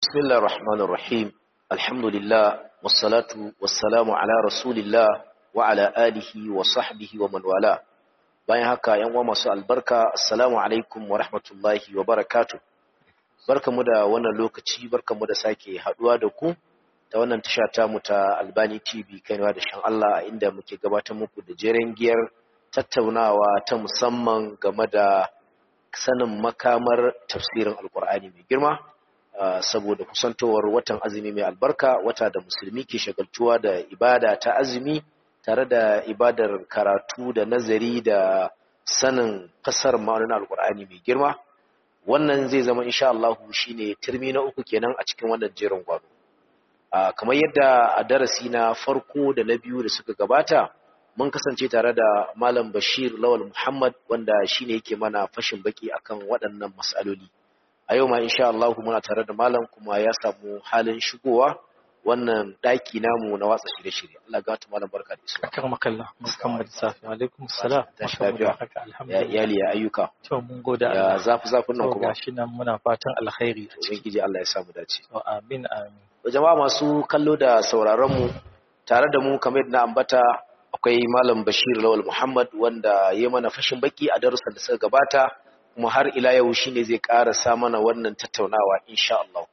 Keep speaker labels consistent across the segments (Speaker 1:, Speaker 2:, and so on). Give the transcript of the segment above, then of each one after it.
Speaker 1: بسم الله الرحمن الرحيم الحمد لله والصلاة والسلام على رسول الله وعلى آله وصحبه ومن والاه bayan haka yan uwa masu albarka assalamu alaikum wa rahmatullahi wa barakatuh barkamu da wannan lokaci barkamu da sake haduwa da ku ta wannan tasha ta mu ta Albani TV kaiwa da shan Allah inda muke gabatar muku da jeren giyar tattaunawa ta musamman game da sanin makamar tafsirin alkur'ani mai girma saboda kusantowar watan azumi mai albarka wata da musulmi ke shagaltuwa da ibada ta azumi tare da ibadar karatu da nazari da sanin fasar ma'aunin alkur'ani mai girma wannan zai zama insha Allah shine turmi na uku kenan a cikin wannan jerin gwado kamar yadda a darasi na farko da na biyu da suka gabata mun kasance tare da malam Bashir Lawal Muhammad wanda shine yake mana fashin baki akan waɗannan mas'aloli a yau ma insha Allah muna tare da malam kuma ya samu halin shigowa wannan daki namu na watsa shirye-shirye Allah ga ta malam barka da isuwa
Speaker 2: akar makalla Muhammad Safi alaikum salam
Speaker 1: tashi lafiya ya iyali ya ayyuka
Speaker 2: to mun gode
Speaker 1: ya zafi zafin nan
Speaker 2: to
Speaker 1: kuma
Speaker 2: gashi nan muna fatan alkhairi a ciki
Speaker 1: ubangiji Allah ya samu dace
Speaker 2: to amin amin
Speaker 1: to jama'a masu kallo da sauraron mu tare da mu kamar yadda na ambata akwai malam Bashir Lawal Muhammad wanda ya mana fashin baki a darussan da suka gabata kuma har ila yau shine zai ƙarasa mana wannan tattaunawa insha Allah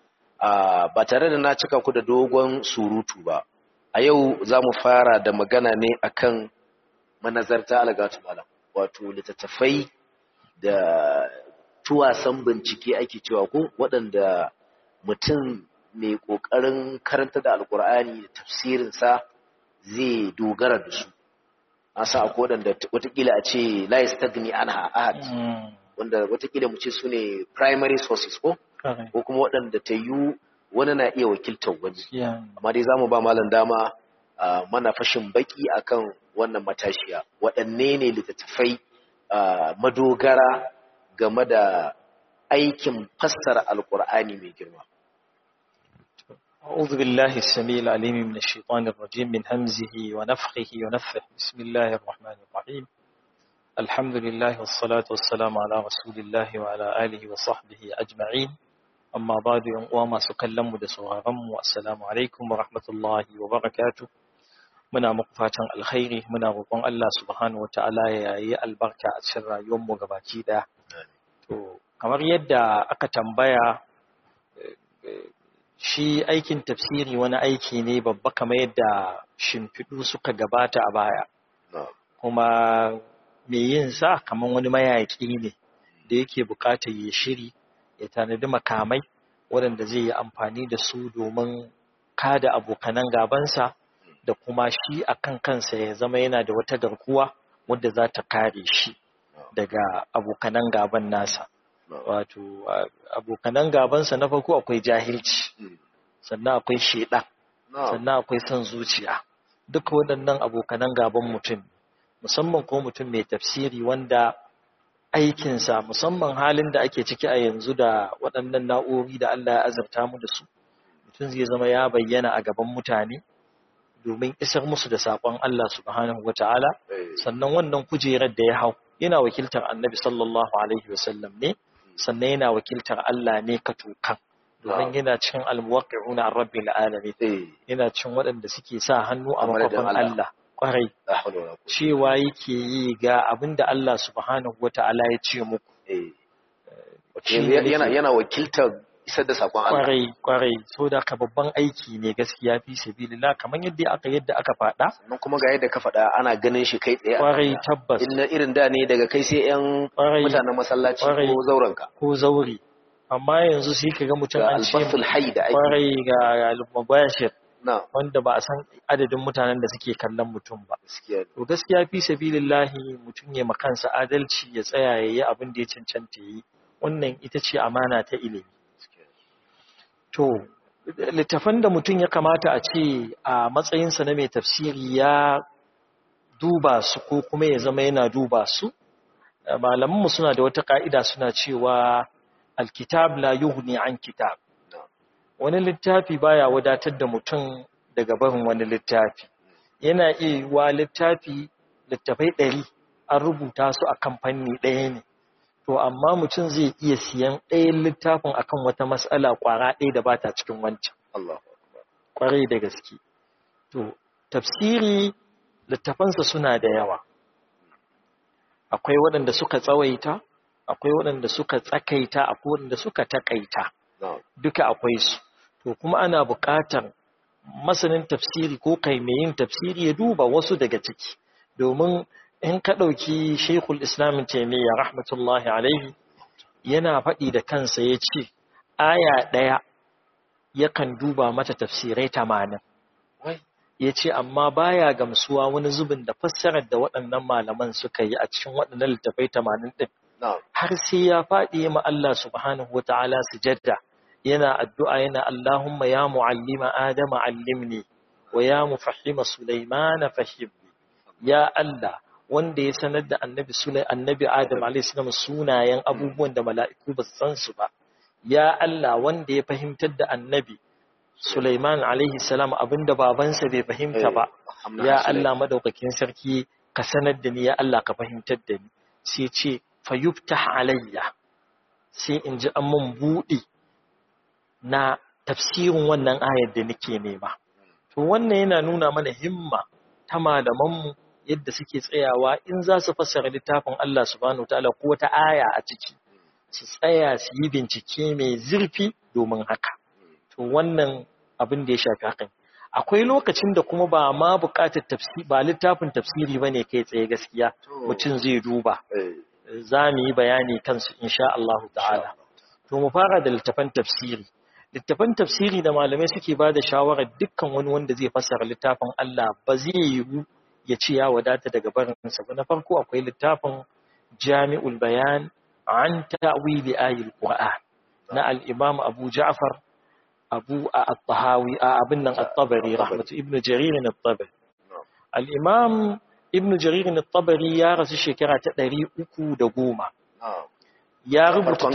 Speaker 1: ba tare da na cika ku da dogon surutu ba a yau za mu fara da magana ne akan manazarta algatu malam wato littattafai da tuwasan bincike ake cewa ko waɗanda mutum mai ƙoƙarin karanta da alƙur'ani da tafsirinsa zai dogara da su an sa akwai waɗanda watakila a ce la yastagni anha ahad wanda watakila mu ce su ne primary sources ko
Speaker 2: kare
Speaker 1: ko kuma waɗanda ta yi wani na iya wakiltar wani
Speaker 2: ya
Speaker 1: amma dai za mu ba malam dama a mana fashin baki akan wannan matashiya waɗanne ne littattafai a, madogara game da aikin fassara alkur'ani mai girma
Speaker 2: أعوذ بالله السميع العليم من الشيطان الرجيم من همزه ونفخه ونفه بسم الله الرحمن الرحيم الحمد لله والصلاة والسلام على رسول الله وعلى آله وصحبه أجمعين أما بعد وما سكلم دسوغرم والسلام عليكم ورحمة الله وبركاته muna muku fatan alkhairi muna roƙon Allah subhanahu wataala ya yi albarka a cikin rayuwar mu gabaki daya to kamar yadda aka tambaya shi aikin tafsiri wani aiki ne babba kamar yadda shimfiɗu suka gabata a baya kuma mai yin sa kamar wani mayaƙi ne da yake buƙatar ya shiri ya tanadi makamai waɗanda zai yi amfani da su domin kada abokanan gabansa da kuma shi a kan kansa ya zama yana da wata garkuwa wadda za ta kare shi daga abokanan gaban nasa wato a- abokanan gabansa na farko akwai jahilci sannan akwai shedan sannan akwai son zuciya duk waɗannan abokanan gaban mutum musamman ko mutum mai tafsiri wanda aikinsa musamman halin da ake ciki a yanzu da waɗannan na'urori da Allah ya azurta mu da su mutum zai zama ya bayyana a gaban mutane domin isar musu da saƙon Allah subhanahu wata'ala sannan wannan kujerar da ya hau yana wakiltar annabi sallallahu alaihi wasallam ne sannan yana wakiltar Allah ne ka tokan domin yana cin almuwaqqi'una an rabbil alamin
Speaker 1: eh
Speaker 2: yana cin waɗanda suke sa hannu a
Speaker 1: A madadin
Speaker 2: makofin
Speaker 1: Allah.
Speaker 2: Allah kwarai
Speaker 1: la hawla wala quwwata
Speaker 2: cewa yake yi ga abinda Allah subhanahu wata'ala ya ce muku
Speaker 1: eh wato
Speaker 2: Shi
Speaker 1: yanzu
Speaker 2: ne
Speaker 1: yana
Speaker 2: nake-
Speaker 1: yana wakiltar isar da sakon Allah
Speaker 2: kwarai kwarai so da ka babban aiki ne gaskiya fi sabilillah kamar yadda aka yadda aka faɗa
Speaker 1: sannan kuma ga yadda ka faɗa ana ganin shi kai tsaye a
Speaker 2: kwarai
Speaker 1: kanta.
Speaker 2: tabbas
Speaker 1: in na irin da ne daga kai sai yan
Speaker 2: kwarai
Speaker 1: mutanen masallaci
Speaker 2: Kwarai.
Speaker 1: ko zaurenka
Speaker 2: ko zauri amma yanzu sai ka ga mutum
Speaker 1: ga
Speaker 2: an ce
Speaker 1: albasul hayy da ake
Speaker 2: kwarai ga mubashir
Speaker 1: na
Speaker 2: wanda ba a san adadin mutanen da suke kallon mutum ba
Speaker 1: gaskiya
Speaker 2: to gaskiya fi sabilillahi mutum ya makansa adalci ya tsaya ya yi abin da ya cancanta yi wannan ita ce amana ta ilimi to littafan da mutum ya kamata a ce a matsayinsa na mai tafsiri ya duba su ko kuma ya zama yana duba su malamanmu suna da wata ka'ida suna cewa alkitab la yughni an kitab wani littafi baya wadatar da mutum daga barin wani littafi yana iya yiwuwa littafi littafai ɗari an rubuta su a kamfani ɗaya ne to amma mutum zai iya siyan ɗayan littafin akan wata mas'ala ƙwara ɗaya da ba ta cikin wancan ƙwarai da gaske to tafsiri littafansa suna da yawa akwai waɗanda suka tsawaita akwai waɗanda suka tsakaita akwai waɗanda suka takaita duka akwai su to kuma ana buƙatar masanin tafsiri ko kai mai yin tafsiri ya duba wasu daga ciki domin in ka ɗauki shekul islamin taimiyya rahmatullahi alaihi yana faɗi da kansa ya ce aya ɗaya yakan duba mata tafsirai tamanin ya ce amma baya gamsuwa wani zubin da fassarar da waɗannan malaman suka yi a cikin waɗannan littafai tamanin ɗin har sai ya faɗi ma Allah subhanahu wa ta'ala sujadda yana addu'a yana Allahumma ya mu'allima Adama allimni wa ya mufahima Sulaimana fahimni ya Allah wanda ya sanar da annabi Sulai annabi Adam a.s. sunayen abubuwan da mala'iku ba su san su ba ya Allah wanda ya fahimtar da annabi Sulaiman alaihi salam abinda babansa bai fahimta ba ya Allah madaukakin sarki ka sanar da ni ya Allah ka fahimtar da ni sai ce fayuftah alayya sai in ji an mun buɗe na tafsirin wannan ayar da nake nema to wannan yana nuna mana himma ta malamanmu yadda suke tsayawa in za su fassara littafin Allah subhanahu ta'ala ko wata aya a ciki su tsaya su yi bincike mai zurfi domin haka to wannan abin da ya shafi hakan akwai lokacin da kuma ba ma buƙatar tafsiri ba littafin tafsiri bane kai tsaye gaskiya mutum zai duba za mu yi bayani kansu insha Allah ta'ala to mu fara da littafan tafsiri littafan tafsiri da malamai suke ba da shawarar dukkan wani wanda zai fassara littafin Allah ba zai yiwu ya ce ya wadata daga barinsa ba na farko akwai littafin jami'ul bayan an ta'wili ayil qur'an na al-imam abu ja'far abu at-tahawi abin nan at-tabari rahmatu ibnu jarir at-tabari al-imam ibnu jarir at-tabari ya rasu shekara ta 310 ya rubuta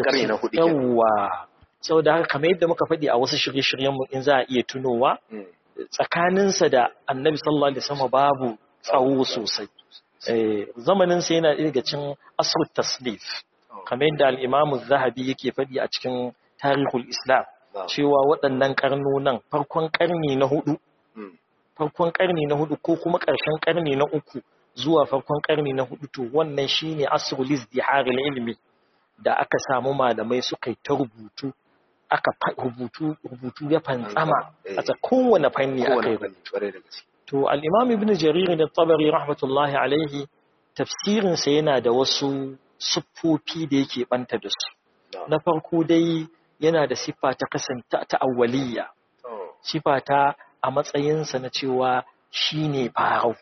Speaker 2: yawa saboda haka kamar yadda muka faɗi a wasu shirye-shiryenmu in za a iya tunowa tsakaninsa da annabi sallallahu alaihi wasallam babu tsawo sosai zamaninsa yana daga cin asrut taslif kamar yadda al-imam zahabi yake faɗi a cikin tarihul islam cewa waɗannan karnonan farkon karni na hudu farkon karni na hudu ko kuma ƙarshen karni na uku zuwa farkon karni na hudu to wannan shine asrul izdihar ilmi da aka samu malamai suka yi ta rubutu aka rubutu rubutu ya fantsama a ta kowane fanni aka yi to al-imam ibn jarir da tabari rahmatullahi alaihi tafsirinsa yana da wasu siffofi da yake banta da su na farko dai yana da siffa ta kasanta ta awwaliya siffa ta a matsayinsa na cewa shine farau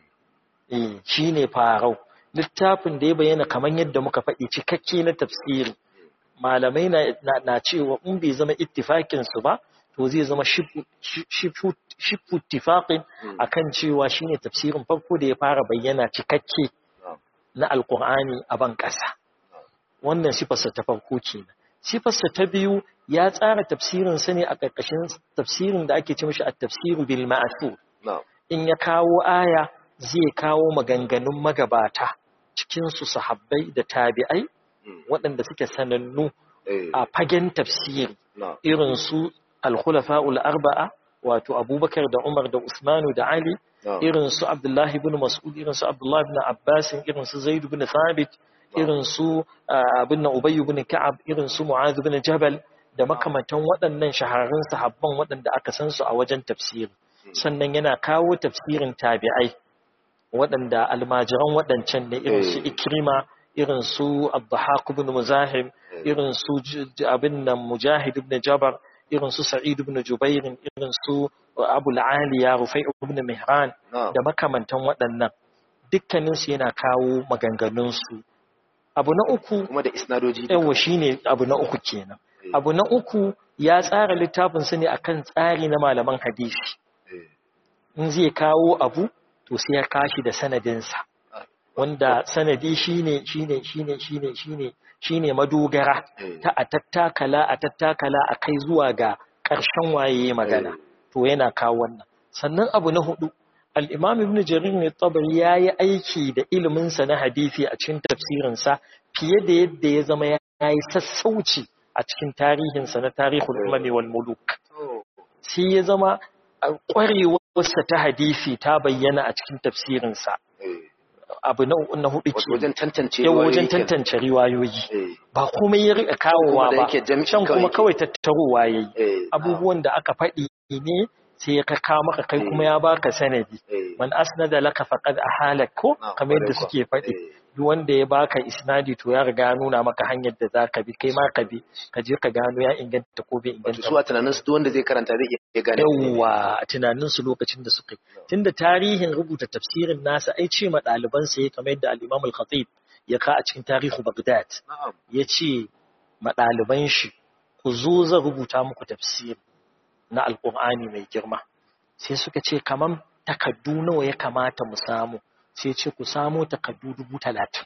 Speaker 2: eh shine farau littafin da ya bayyana kamar yadda muka faɗi cikakke na tafsiri malamai na cewa in bai zama ittifakin su ba to zai zama shifu ittifaqin akan cewa shine tafsirin farko da ya fara bayyana cikakke na alkur'ani a ban ƙasa wannan sifarsa ta farko kenan sifarsa ta biyu ya tsara tafsirin sa ne a ƙarƙashin tafsirin da ake ce mishi at-tafsiru bil ma'thur in ya kawo aya zai kawo maganganun magabata cikinsu sahabbai da tabi'ai waɗanda suke sanannu a fagen tafsiri irin su al-khulafa'ul arba'a wato abubakar da umar da usmanu da ali irin su abdullahi ibn mas'ud irin su abdullahi ibn abbas irin su zaid ibn thabit irin su abin nan ubay ibn ka'ab irin su mu'adh ibn jabal da makamantan waɗannan shahararrun sahabban waɗanda aka san su a wajen tafsiri sannan yana kawo tafsirin tabi'ai waɗanda almajiran waɗancan ne irin su ikrima irin su abdahaq ibn muzahim irin su abin nan mujahid ibn jabar irin su sa'id ibn jubair irin su abu aliya rufai ibn mihran da makamantan waɗannan dukkaninsu yana kawo maganganunsu abu na uku
Speaker 1: kuma da isnadoji
Speaker 2: yawa shine abu na uku kenan abu na uku ya tsara littafin su ne akan tsari na malaman hadisi in zai kawo abu to sai ya kashi da sanadinsa wanda sanadi shine shine shine shine shine shine madogara ta a tattakala a tattakala a kai zuwa ga ƙarshen waye magana to yana kawo wannan sannan abu na hudu al-imam ibn jarir ne tabari yayi aiki da ilimin sa na hadisi a cikin tafsirin sa fiye da yadda ya zama ya yi sassauci a cikin tarihinsa na tarihul umami wal muluk sai ya zama ƙwarewarsa ta hadisi ta bayyana a cikin tafsirinsa abu na hudu ke
Speaker 1: wajen tantance
Speaker 2: yau wajen tantance riwayoyi ba komai ya rika kawowa ba can kuma kawai tattarowa ya yi abubuwan da aka faɗi ne sai ya kawo maka kai kuma ya baka sanadi man asnada laka faqad ahalak ko kamar yadda suke faɗi duk wanda ya baka isnadi to ya riga nuna maka hanyar da zaka bi kai ma ka bi ka je ka gano ya inganta ko bai inganta
Speaker 1: su a tunanin su duk wanda zai karanta zai iya gane
Speaker 2: yawa a tunanin su lokacin da suka yi tunda tarihin rubuta tafsirin nasa ai ce ma ɗaliban sa ya kamar yadda al-Imam al-Khatib ya ka a cikin tarihu Baghdad ya ce ma ɗaliban shi ku zo zan rubuta muku tafsiri na alƙur'ani mai girma sai suka ce kamar takaddu nawa ya kamata mu samu sai ce ku samu takaddu dubu talatin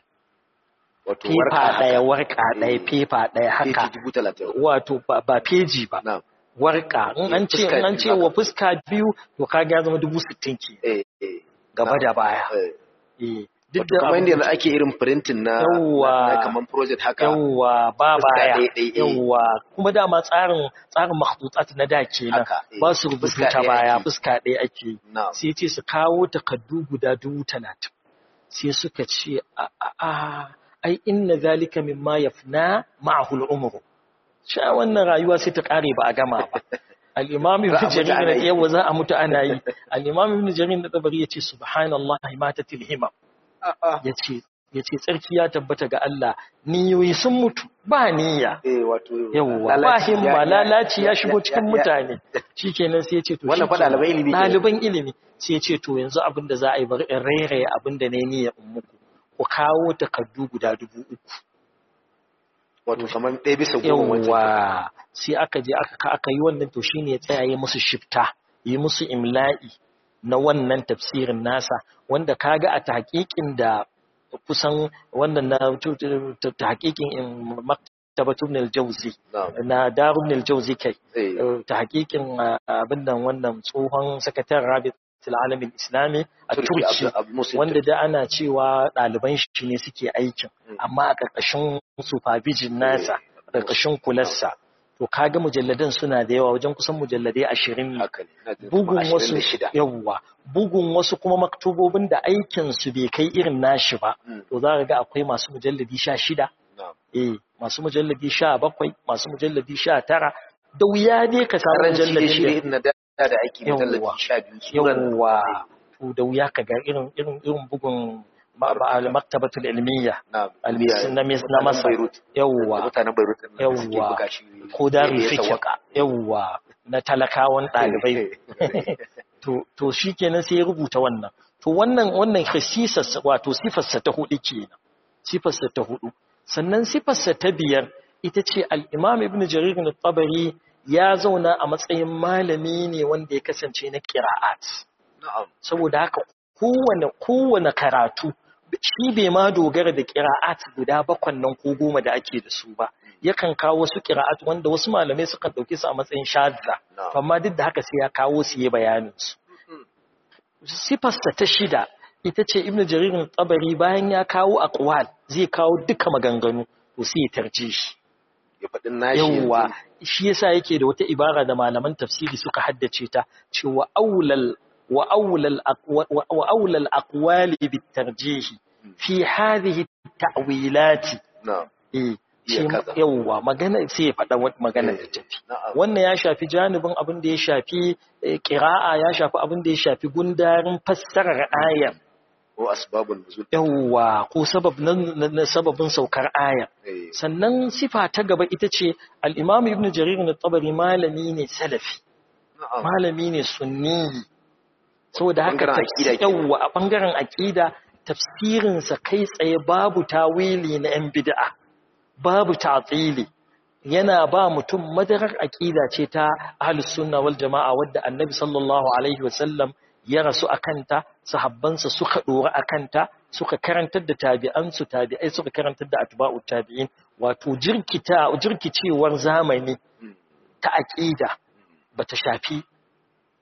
Speaker 2: fefa ɗaya warka ɗaya fefa ɗaya haka wato ba feji ba warka in an ce in an ce wa fuska biyu to kaga ya zama dubu sittin ke gaba da baya
Speaker 1: duk da kamar yadda ake irin printing na
Speaker 2: yawa
Speaker 1: kamar project haka
Speaker 2: yawa ba baya yawa kuma dama tsarin tsarin makhdutat na da kenan ba su rubutu ta baya fuska ɗaya ake sai ce su kawo takaddu guda dubu talatin sai suka ce a a ai inna zalika mimma yafna ma'ahu al-umru sha wannan rayuwa sai ta kare ba a gama ba al-imam ibn jarir na yawa za a mutu ana yi al-imam ibn jarir na tabari yace subhanallahi matatil himam ya ce tsarki ya tabbata ga Allah niyoyi sun mutu ba niyya yawwa ba himma lalaci ya shigo cikin mutane shi kenan sai ya ce to
Speaker 1: wannan fa ɗaliban ilimi
Speaker 2: ɗaliban ilimi sai ya ce to yanzu abin da za a yi bari in rairaye abin da na yi niyya in muku ku kawo takardu guda dubu uku
Speaker 1: wato kamar ɗaya bisa goma
Speaker 2: yawwa sai aka je aka aka yi wannan to shine ya tsaya yi musu shifta yi musu imla'i na wannan tafsirin nasa wanda kaga a tahqiqin da kusan wannan na tahqiqin maktabatun al-jawzi na darun al-jawzi kai tahqiqin abin nan wannan tsohon sakataren rabit alamin islami a turki wanda da ana cewa ɗaliban shi ne suke aikin amma a ƙarƙashin supervision nasa ƙarƙashin kularsa to kaga mujalladan suna da yawa wajen kusan mujalladai ashirin ne bugun wasu yawwa bugun wasu kuma maktubobin da aikin su bai kai irin nashi ba to za ka ga akwai masu mujalladi sha shida eh masu mujalladi sha bakwai masu mujalladi sha tara da wuya dai ka samu mujalladi
Speaker 1: da aiki mujalladi sha biyu
Speaker 2: yawwa to da wuya ka ga irin irin irin bugun al-maktabatul ilmiya na masa yawwa yawwa ko da fikir yawwa na talakawan ɗalibai to shi kenan sai ya rubuta wannan to wannan wannan khasisarsa wato sifarsa ta hudu kenan sifarsa ta hudu sannan sifarsa ta biyar ita ce al-imam ibn jarir al-tabari ya zauna a matsayin malami ne wanda ya kasance na qira'at saboda haka kowane kowane karatu shi bai ma dogara da ƙira'at guda bakwan nan ko goma da ake da su ba yakan kawo wasu ƙira'at wanda wasu malamai sukan ɗauke su a matsayin shadda amma duk da haka sai ya kawo su yi bayanin su sifarsa ta shida ita ce ibnu jaririn tsabari bayan ya kawo aqwal zai kawo duka maganganu to sai ya tarje shi yawwa shi yasa yake da wata ibara da malaman tafsiri suka haddace ta cewa aulal وأولى, الأقوال وأولى الأقوال بالترجيح في هذه التأويلات
Speaker 1: نعم
Speaker 2: yauwa magana sai ya faɗa magana da tafi wannan ya shafi janibin abin da ya shafi ƙira'a ya shafi abin da ya shafi gundarin fassarar ayar
Speaker 1: ko asbabun nuzul
Speaker 2: yauwa ko sabab na sababin saukar ayar sannan sifa ta gaba ita ce al-imam ibn jarir at-tabari malami ne salafi malami ne sunni saboda haka yawwa a bangaren aƙida tafsirinsa kai tsaye babu tawili na 'yan bid'a babu ta'tili yana ba mutum madarar aƙida ce ta ahlus sunna wal jama'a wadda annabi sallallahu alaihi wasallam ya rasu akanta sahabbansa suka dora akanta suka karantar da tabi'ansu tabi'ai suka karantar da atba'ut tabi'in wato jirkita jirkicewar zamani ta aƙida bata shafi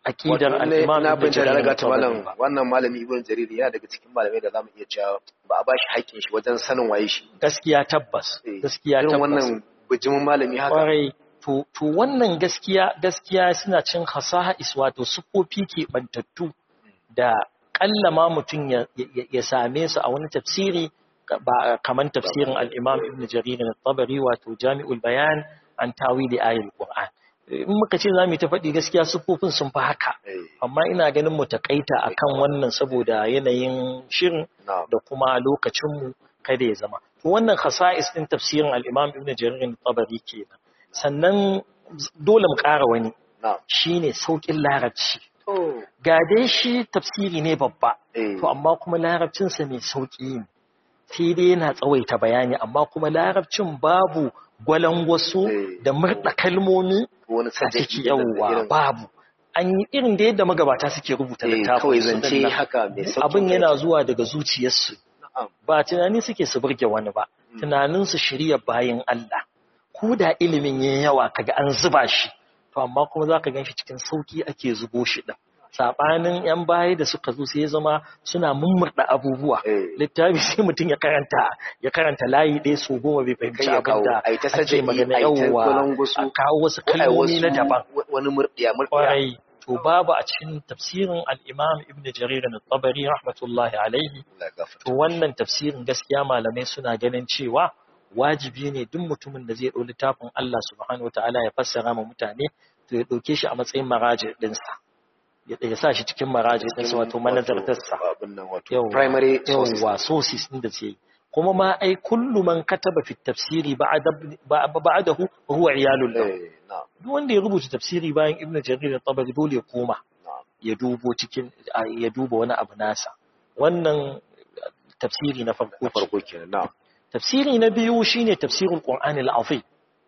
Speaker 2: aqidar al-imam
Speaker 1: na
Speaker 2: ibn
Speaker 1: bin da
Speaker 2: jarir
Speaker 1: daga ta malam
Speaker 2: al-tabari ba
Speaker 1: wannan malami ibn jarir yana daga cikin malamai da zamu iya cewa ba a bashi haƙƙin shi wajen sanin waye shi
Speaker 2: gaskiya tabbas
Speaker 1: Eh,
Speaker 2: gaskiya
Speaker 1: irin
Speaker 2: tabbas
Speaker 1: wannan bijimin malami haka
Speaker 2: kwarai to to wannan gaskiya gaskiya suna cin khasa'is wato sufofi ke bantattu da kallama mutum ya, ya, ya same su a wani tafsiri ba kaman tafsirin al-Imam Ibn Jarir al-Tabari wato Jami'ul Bayan an tawili ayatul Qur'an in muka ce zamu ta faɗi gaskiya sufofin sun fi haka
Speaker 1: Eh,
Speaker 2: amma ina ganin mu takaita akan wannan saboda yanayin shirin
Speaker 1: na'am
Speaker 2: da kuma lokacinmu kada ya zama. To wannan khasa'is din tafsirin al-Imam Ibn Jarir al-Tabari kenan. Sannan dole mu ƙara wani
Speaker 1: na'am
Speaker 2: shine saukin larabci.
Speaker 1: to
Speaker 2: Ga dai shi tafsiri ne babba,
Speaker 1: eh
Speaker 2: to amma kuma larabcinsa mai sauƙi ne. Sai dai yana tsawaita bayani amma kuma larabcin babu gwalangwaso
Speaker 1: Eh.
Speaker 2: da murɗa kalmomi
Speaker 1: wani
Speaker 2: a
Speaker 1: sajaki
Speaker 2: ciki
Speaker 1: da
Speaker 2: yawwa
Speaker 1: irin-
Speaker 2: babu. An yi irin da yadda magabata suke rubuta
Speaker 1: eh,
Speaker 2: littafin
Speaker 1: kawai
Speaker 2: su
Speaker 1: zance
Speaker 2: din nan.
Speaker 1: haka mai sauƙin
Speaker 2: abin yana
Speaker 1: kai.
Speaker 2: zuwa daga zuciyarsu
Speaker 1: na'am
Speaker 2: ba tunani suke su burge wani ba tunanin su shirya bayan Allah ko da ilimin yayin yawa kaga an zuba shi to amma kuma zaka ganshi cikin sauki ake zubo shi din sabanin yan baya da suka zo sai ya zama suna mummurda abubuwa
Speaker 1: eh
Speaker 2: littafi sai mutum ya karanta ya karanta layi ɗaya so goma bai fahimci
Speaker 1: Kai ya
Speaker 2: abin
Speaker 1: kawo,
Speaker 2: da
Speaker 1: ai ta
Speaker 2: ake
Speaker 1: sajaki,
Speaker 2: magana
Speaker 1: ai ta
Speaker 2: yawwa
Speaker 1: gwalangwaso,
Speaker 2: a kawo wasu
Speaker 1: ko ai
Speaker 2: kalmomi na
Speaker 1: wasu-
Speaker 2: daban
Speaker 1: wani murɗiya murɗiya
Speaker 2: kwarai to babu a cikin tafsirin al-imam ibn jarir al-tabari rahmatullahi alaihi
Speaker 1: Allah ya gafarta.
Speaker 2: to wannan tafsirin gaskiya malamai suna ganin cewa wajibi ne duk mutumin da zai ɗau littafin Allah subhanahu wataala ya fassara ma mutane to ya ɗauke shi a matsayin maraji ɗinsa ya ya sa shi cikin maraji ɗinsa wato manazartarsa
Speaker 1: abin nan wato
Speaker 2: Yawwa,
Speaker 1: primary sources
Speaker 2: yawwa sources ɗin da zai yi kuma ma ai kullu man kataba fi tafsiri ba'da ba'dahu wa huwa iyalul lahu
Speaker 1: eh na'am
Speaker 2: duk wanda ya rubuta tafsiri bayan ibnu jarir at-tabari dole ya koma
Speaker 1: na'am
Speaker 2: ya dubo cikin a- ya duba wani abu nasa wannan tafsiri na farko
Speaker 1: na farko kenan na'am
Speaker 2: tafsiri na biyu shine tafsirul qur'ani al-azim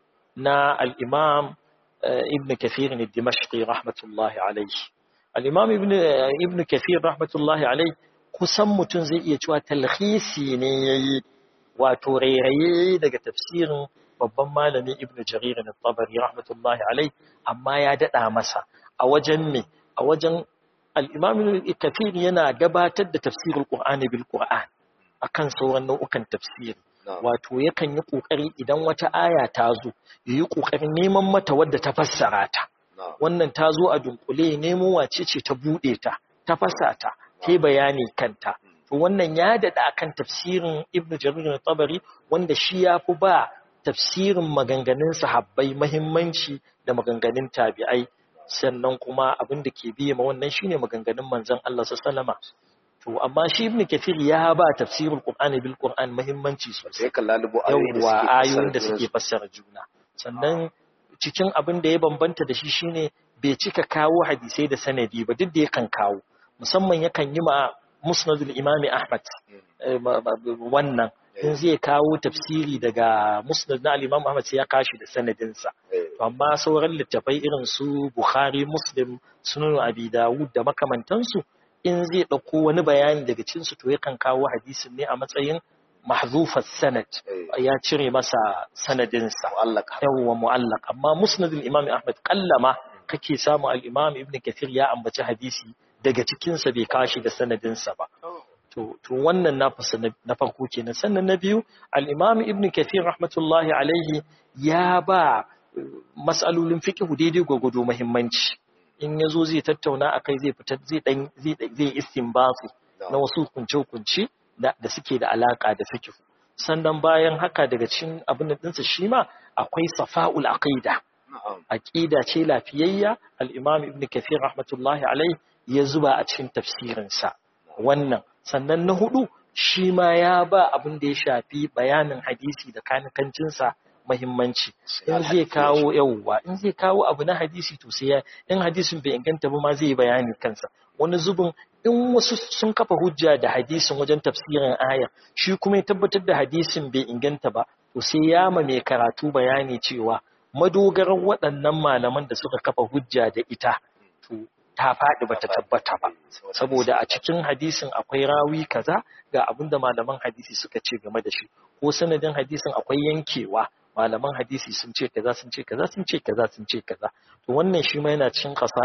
Speaker 2: na al-imam eh, ibn kathir al-dimashqi rahmatullahi alayhi al-imam ibn eh, ibn kathir rahmatullahi alayhi kusan mutum zai iya cewa talhisi ne yayi wato rairaye daga tafsirin babban malami ibn jarir al-tabari rahmatullahi alayhi amma ya dada masa a wajen me a wajen al-imam ibn kathir yana gabatar da tafsirul qur'ani bil qur'an akan sauran nau'ukan tafsiri
Speaker 1: na'am
Speaker 2: wato yakan yi ƙoƙari idan wata aya ta zo ya yi ƙoƙarin neman mata wadda ta fassara ta
Speaker 1: na'am
Speaker 2: wannan ta zo a dunkule nemo wace ce ta buɗe ta ta fasa ta ta bayani kanta to wannan ya daɗa akan tafsirin ibnu jarir tabari wanda shi ya fi ba tafsirin maganganun sahabbai mahimmanci da maganganun tabi'ai sannan kuma abin da ke biye ma wannan shine maganganun manzon Allah sallallahu alaihi wasallam to amma shi ibnu kathir ya ba tafsirul qur'ani bil qur'an muhimmanci sosai
Speaker 1: sai kan lalubo ayoyin da
Speaker 2: yawwa
Speaker 1: suke
Speaker 2: ayoyin da
Speaker 1: fassara
Speaker 2: suke fassara juna sannan cikin abin da ya bambanta da shi shine bai cika kawo hadisai da sanadi ba duk da yakan kawo musamman yakan yi ma musnadul imami ahmad eh, ba- ba- wannan in zai kawo tafsiri daga musnad na al-imam ahmad sai ya kashi da sanadinsa
Speaker 1: eh
Speaker 2: To amma sauran littafai irin su bukhari muslim sunan abi dawud da makamantansu in zai ɗauko wani bayani daga cinsu to yakan kawo hadisin ne a matsayin mahzufar sanad
Speaker 1: eh
Speaker 2: ya cire masa sanadinsa
Speaker 1: mu'allaka
Speaker 2: yawwa mu'allaq amma musnadul imam ahmad kallama kake samu al-imam ibn kathir ya ambaci hadisi daga cikin sa bai kashi da sanadinsa ba to to wannan na fasa na farko kenan sannan na biyu al-imam ibn kathir rahmatullahi alaihi ya ba eh, mas'alolin fiqh daidai gwagwado muhimmanci in yazo zai tattauna akai zai fitar zai dan zai zai istinbati na wasu kunce-kunce da da suke da alaka da fiqh sannan bayan haka daga cikin abin da dinsa shi ma akwai safa'ul aqida
Speaker 1: na'am
Speaker 2: aqida ce lafiyayya al-imam ibn kathir rahmatullahi alai ya zuba a cikin tafsirinsa wannan sannan na hudu shi ma ya ba abin da ya shafi bayanin hadisi da kanikancinsa muhimmanci in zai kawo yawwa in zai kawo abu na hadisi to sai ya in hadisin bai inganta ba ma zai yi bayani kansa wani zubin in wasu sun kafa hujja da hadisin wajen tafsirin aya shi kuma ya tabbatar da hadisin bai inganta ba to sai ya ma mai karatu bayani cewa madogarar waɗannan malaman da suka kafa hujja da ita to ta faɗi bata tabbata ba saboda a cikin hadisin akwai rawi kaza ga abinda malaman hadisi suka ce game da shi ko sanadin hadisin akwai yankewa malaman hadisi sun ce kaza sun ce kaza sun ce kaza sun ce kaza to wannan shi ma yana cikin qasa'is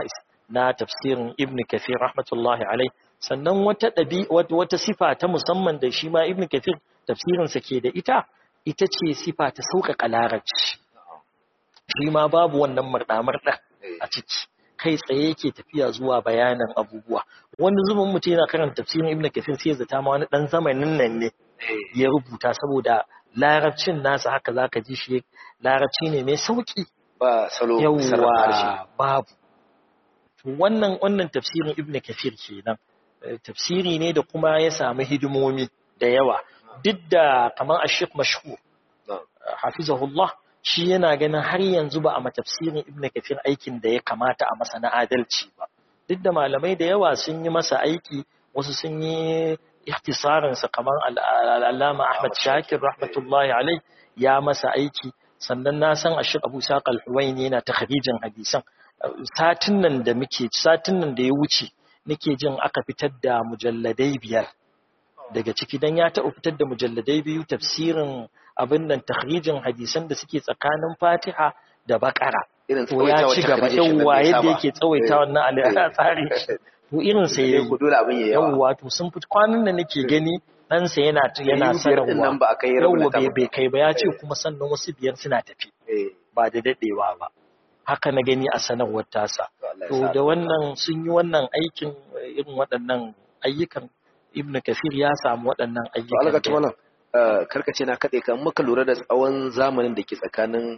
Speaker 2: na tafsirin ibn kathir rahmatullahi alai sannan wata ɗabi wata sifa ta musamman da shi ma ibn kathir tafsirinsa ke da ita ita ce sifa ta sauƙaƙa larabci shi ma babu wannan murɗa-murɗa a ciki kai tsaye yake tafiya zuwa bayanan abubuwa wani zubin mutum yana karanta tafsirin ibn kathir sai zata ma wani dan zamanin nan ne ya rubuta saboda larabcin nasa haka zaka ji shi larabci ne mai sauki
Speaker 1: ba salo
Speaker 2: yawa babu to wannan wannan tafsirin ibn kathir kenan tafsiri ne da kuma ya samu hidimomi da yawa duk da kamar ashik mashhur hafizahullah shi yana ganin har yanzu ba a matafsirin ibn kafir aikin da ya kamata a masa na adalci ba duk da malamai da yawa sun yi masa aiki wasu sun yi ihtisarinsa kamar al'allama ahmad shakir rahmatullahi alai ya masa aiki sannan na san ashir abu saƙa al-huwaini yana ta hadijan hadisan satin nan da muke satin nan da ya wuce nake jin aka fitar da mujalladai biyar daga ciki dan ya taɓa fitar da mujalladai biyu tafsirin abin nan takhrijin hadisan da suke tsakanin Fatiha da Bakara
Speaker 1: irin
Speaker 2: to ya ci gaba yawa yadda yake tsawaita wannan a tsari to irin sa yayi
Speaker 1: ku dole abin yayi
Speaker 2: yawa to sun fit kwanan da nake gani dan sa yana yana sanarwa
Speaker 1: nan ba akai
Speaker 2: yawa bai bai kai ba ya ce kuma sannan wasu biyar suna tafi ba da dadewa ba haka na gani a sanarwar tasa to da wannan sun yi wannan aikin irin waɗannan ayyukan ibnu kafir ya samu waɗannan ayyukan
Speaker 1: karkace na kaɗe kan muka lura da tsawon zamanin da ke tsakanin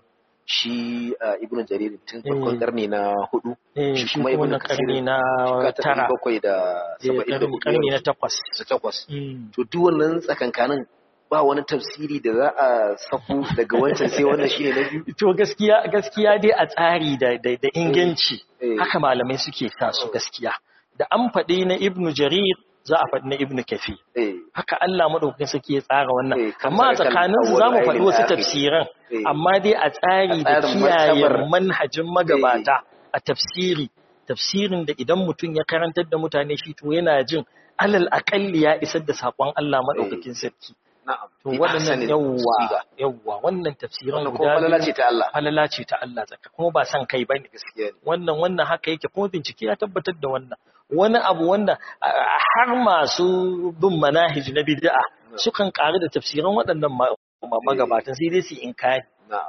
Speaker 1: shi ibnu jarir tun farkon karni na hudu
Speaker 2: shi kuma ibnu karni na tara
Speaker 1: bakwai da saba'in da
Speaker 2: karni na takwas
Speaker 1: da takwas to duk wannan tsakankanin ba wani tafsiri da za a safu daga wancan sai wannan shine na biyu
Speaker 2: to gaskiya gaskiya dai a tsari da da inganci haka malamai suke sa su gaskiya da an faɗi na ibnu jarir za a faɗi na ibnu kafi haka Allah madaukakin sarki ya tsara wannan amma a tsakanin su zamu faɗi wasu tafsiran amma dai a tsari da kiyaye manhajin magabata a tafsiri tafsirin da idan mutum ya karantar da mutane shi to yana jin alal akalli ya isar da sakon Allah madaukakin sarki to waɗannan yawwa yawwa wannan tafsiran guda
Speaker 1: falala ce ta Allah
Speaker 2: falala ce ta Allah tsaka kuma ba san kai bane
Speaker 1: gaskiya
Speaker 2: wannan wannan haka yake kuma bincike ya tabbatar da wannan wani abu wanda har masu bin manahij na bid'a sukan ƙari da tafsiran waɗannan magabatan sai dai su inkari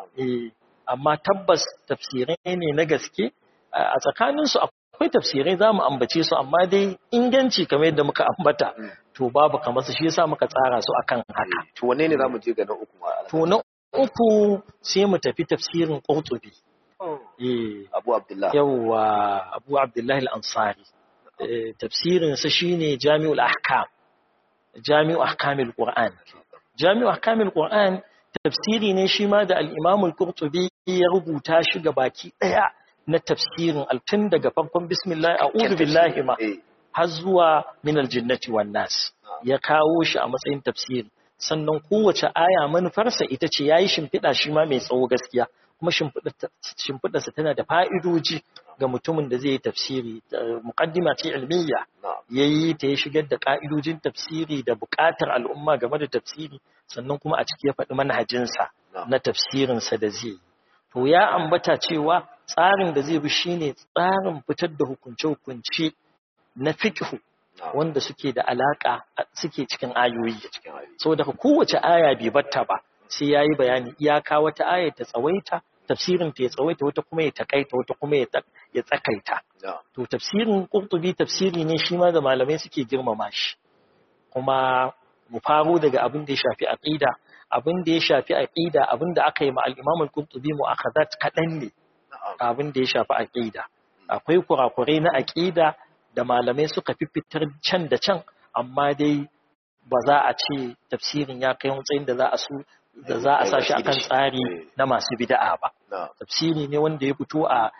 Speaker 2: eh amma tabbas tafsirai ne na gaske a tsakaninsu akwai tafsirai za mu ambace su amma dai inganci kamar yadda muka ambata to babu kamar su shi yasa muka tsara su akan haka
Speaker 1: to wanne ne zamu je ga na uku ma
Speaker 2: to na uku sai mu tafi tafsirin Qurtubi
Speaker 1: eh Abu Abdullah
Speaker 2: yawa Abu Abdullah al-Ansari tafsirin sa shine Jami'ul Ahkam Jami'u Ahkamil Qur'an Jami'u Ahkamil Qur'an tafsiri ne shi ma da al-Imam al-Qurtubi ya rubuta shi ga baki daya na tafsirin altun daga farkon bismillah a'udhu billahi ma har zuwa min aljannati wan nas ya kawo shi a matsayin tafsiri sannan kowace aya manufarsa ita ce yayi shimfiɗa shi ma mai tsawo gaskiya kuma shimfiɗarsa tana da fa'idoji ga mutumin da zai yi tafsiri muqaddima ce ilmiya yayi ta ya shigar da ka'idojin tafsiri da buƙatar al'umma game da tafsiri sannan kuma a ciki ya faɗi manhajinsa na tafsirinsa da zai yi to ya ambata cewa tsarin da zai bi shine tsarin fitar da hukunce-hukunce na fiqh wanda suke da alaka suke cikin ayoyi so daga kowace aya bai batta ba sai yayi bayani iyaka wata aya ta tsawaita tafsirin ta ya tsawaita wata kuma ya takaita wata kuma ya tsakaita to tafsirin qurtubi tafsiri ne shi ma da malamai suke girmama shi kuma mu faro daga abin da ya shafi aqida abin da ya shafi aqida abin da aka yi ma al-Imam al-Qurtubi mu'akhadat kadan ne abin da ya shafi aqida akwai kurakurai na aqida da malamai suka fifitar can da can amma dai ba za a ce tafsirin ya kai matsayin da za a su da za a sa shi akan tsari na masu bid'a ba tafsiri ne wanda ya fito a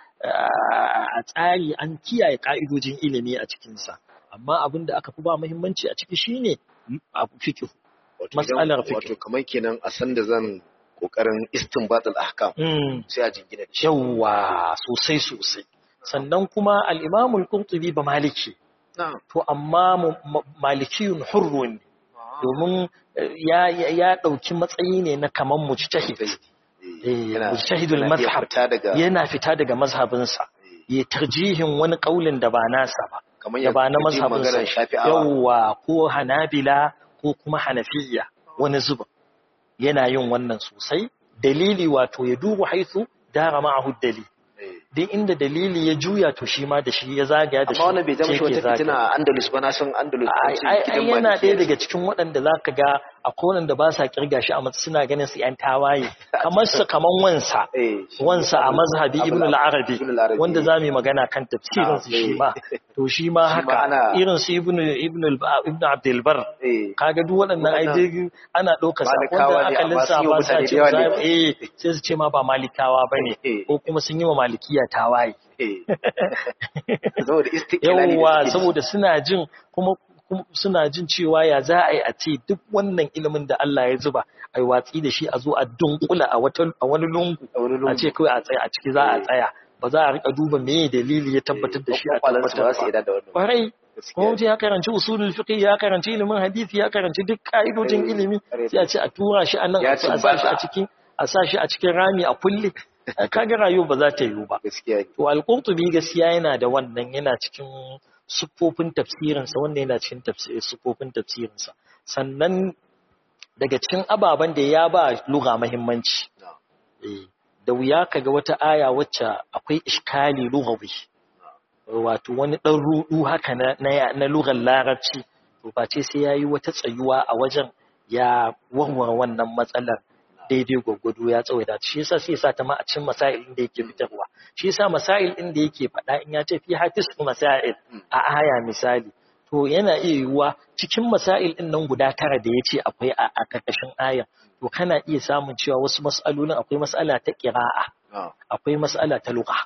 Speaker 2: a tsari an kiyaye ka'idojin ilimi a cikinsa amma abin da aka fi ba muhimmanci a ciki shine abu fiqh matsalar fiqh
Speaker 1: wato kamar kenan a san da zan kokarin istinbatul ahkam sai a jingina da shi
Speaker 2: yawa sosai sosai sannan kuma al-Imam al-Qurtubi ba maliki to amma malikiyun hurrun domin ya ya dauki matsayi ne na kaman mujtahid mujtahidul mazhab yana fita daga mazhabinsa ya tarjihin wani kaulin da ba nasa ba
Speaker 1: kamar
Speaker 2: da ba na
Speaker 1: yadda
Speaker 2: mazhabin
Speaker 1: maganar
Speaker 2: sa
Speaker 1: shafi'awa
Speaker 2: yawwa ko hanabila ko kuma hanafiya wani zuba yana yin wannan sosai dalili wato ya duba haithu dara ma'ahu dalili
Speaker 1: Eh.
Speaker 2: duk inda dalili ya juya to shi ma da shi ya zagaya da shi
Speaker 1: amma wannan bai zama
Speaker 2: sai
Speaker 1: shi
Speaker 2: ke
Speaker 1: wata
Speaker 2: zagaya.
Speaker 1: fitina a Andalus ba na san Andalus
Speaker 2: ai
Speaker 1: ce
Speaker 2: ai- ai
Speaker 1: gidan
Speaker 2: yana
Speaker 1: Malikiya
Speaker 2: ɗaya
Speaker 1: ce.
Speaker 2: daga cikin waɗanda za ka ga a kowane da ba sa kirga shi a matsayin suna ganin su ‘yan tawaye kamar su kamar wansa
Speaker 1: Eh, shi
Speaker 2: wansa a
Speaker 1: Abul-
Speaker 2: mazhabi
Speaker 1: Abul-
Speaker 2: ibn al-arabi
Speaker 1: Ibn al-Arabi.
Speaker 2: wanda za mu yi magana kan tafsirin su
Speaker 1: Ah,
Speaker 2: shi
Speaker 1: eh.
Speaker 2: ma to shi ma
Speaker 1: Shi ma
Speaker 2: haka
Speaker 1: ana-
Speaker 2: irin su ibn ibn al- ibn abdul bar
Speaker 1: Eh.
Speaker 2: kaga duk waɗannan ai
Speaker 1: Waɗannan
Speaker 2: dai ana ɗaukar sa
Speaker 1: Malikawa
Speaker 2: wanda
Speaker 1: ne,
Speaker 2: aka
Speaker 1: amma sun yi wa
Speaker 2: lissafa sa
Speaker 1: mutane
Speaker 2: ce
Speaker 1: da yawa
Speaker 2: za-
Speaker 1: ne.
Speaker 2: eh sai su ce ma ba malikawa bane
Speaker 1: Eh.
Speaker 2: ko kuma sun yi wa malikiya tawaye
Speaker 1: Eh. saboda istiqlali
Speaker 2: yawwa
Speaker 1: da suke
Speaker 2: saboda suna jin kuma kuma suna jin cewa ya za a yi a ce duk wannan ilimin da Allah ya zuba ai watsi da shi a zo a dunkula a wata a wani lungu
Speaker 1: a wani
Speaker 2: a
Speaker 1: lungu.
Speaker 2: ce kawai a tsaya a ciki za a
Speaker 1: Eh.
Speaker 2: tsaya ba za a rika duba meye dalili ya tabbatar da shi a
Speaker 1: Kwakwalansu ba za su
Speaker 2: tabbatar
Speaker 1: yarda
Speaker 2: ba
Speaker 1: da wannan.
Speaker 2: kwarai
Speaker 1: Gaskiya
Speaker 2: kuma mutum ya karanci usulul fiqh ya karanci ilimin hadisi ya karanci duk ka'idojin
Speaker 1: Eh,
Speaker 2: ilimi
Speaker 1: kwarai.
Speaker 2: sai a ce a tura shi a nan
Speaker 1: Ya
Speaker 2: a sa shi
Speaker 1: cimbata.
Speaker 2: a cikin a sa shi a cikin rami a kulle kaga rayuwa ba za ta yiwu ba
Speaker 1: gaskiya ne
Speaker 2: To Al-Qurtubi gaskiya yana da wannan yana cikin siffofin tafsirinsa wanda yana cikin tafsir siffofin tafsirinsa sannan daga cikin ababen da ya ba lugha muhimmanci
Speaker 1: Na.
Speaker 2: eh, da wuya kaga wata aya wacce akwai iskali lughawi wato wani dan rudu haka na na, na lugar larabci to face sai yayi wata tsayuwa a wajen ya warware wannan matsalar daidai gwaggwado ya tsawaita shi yasa sai ya sa ta ma a cikin masail din da yake fitarwa shi yasa masail din da yake faɗa in ya ce fi hatis masail a aya misali to yana iya yiwuwa cikin masail din nan guda tara da ya ce akwai a a karkashin aya to kana iya samun cewa wasu mas'alolin akwai mas'ala ta qira'a
Speaker 1: Na.
Speaker 2: akwai mas'ala ta lugha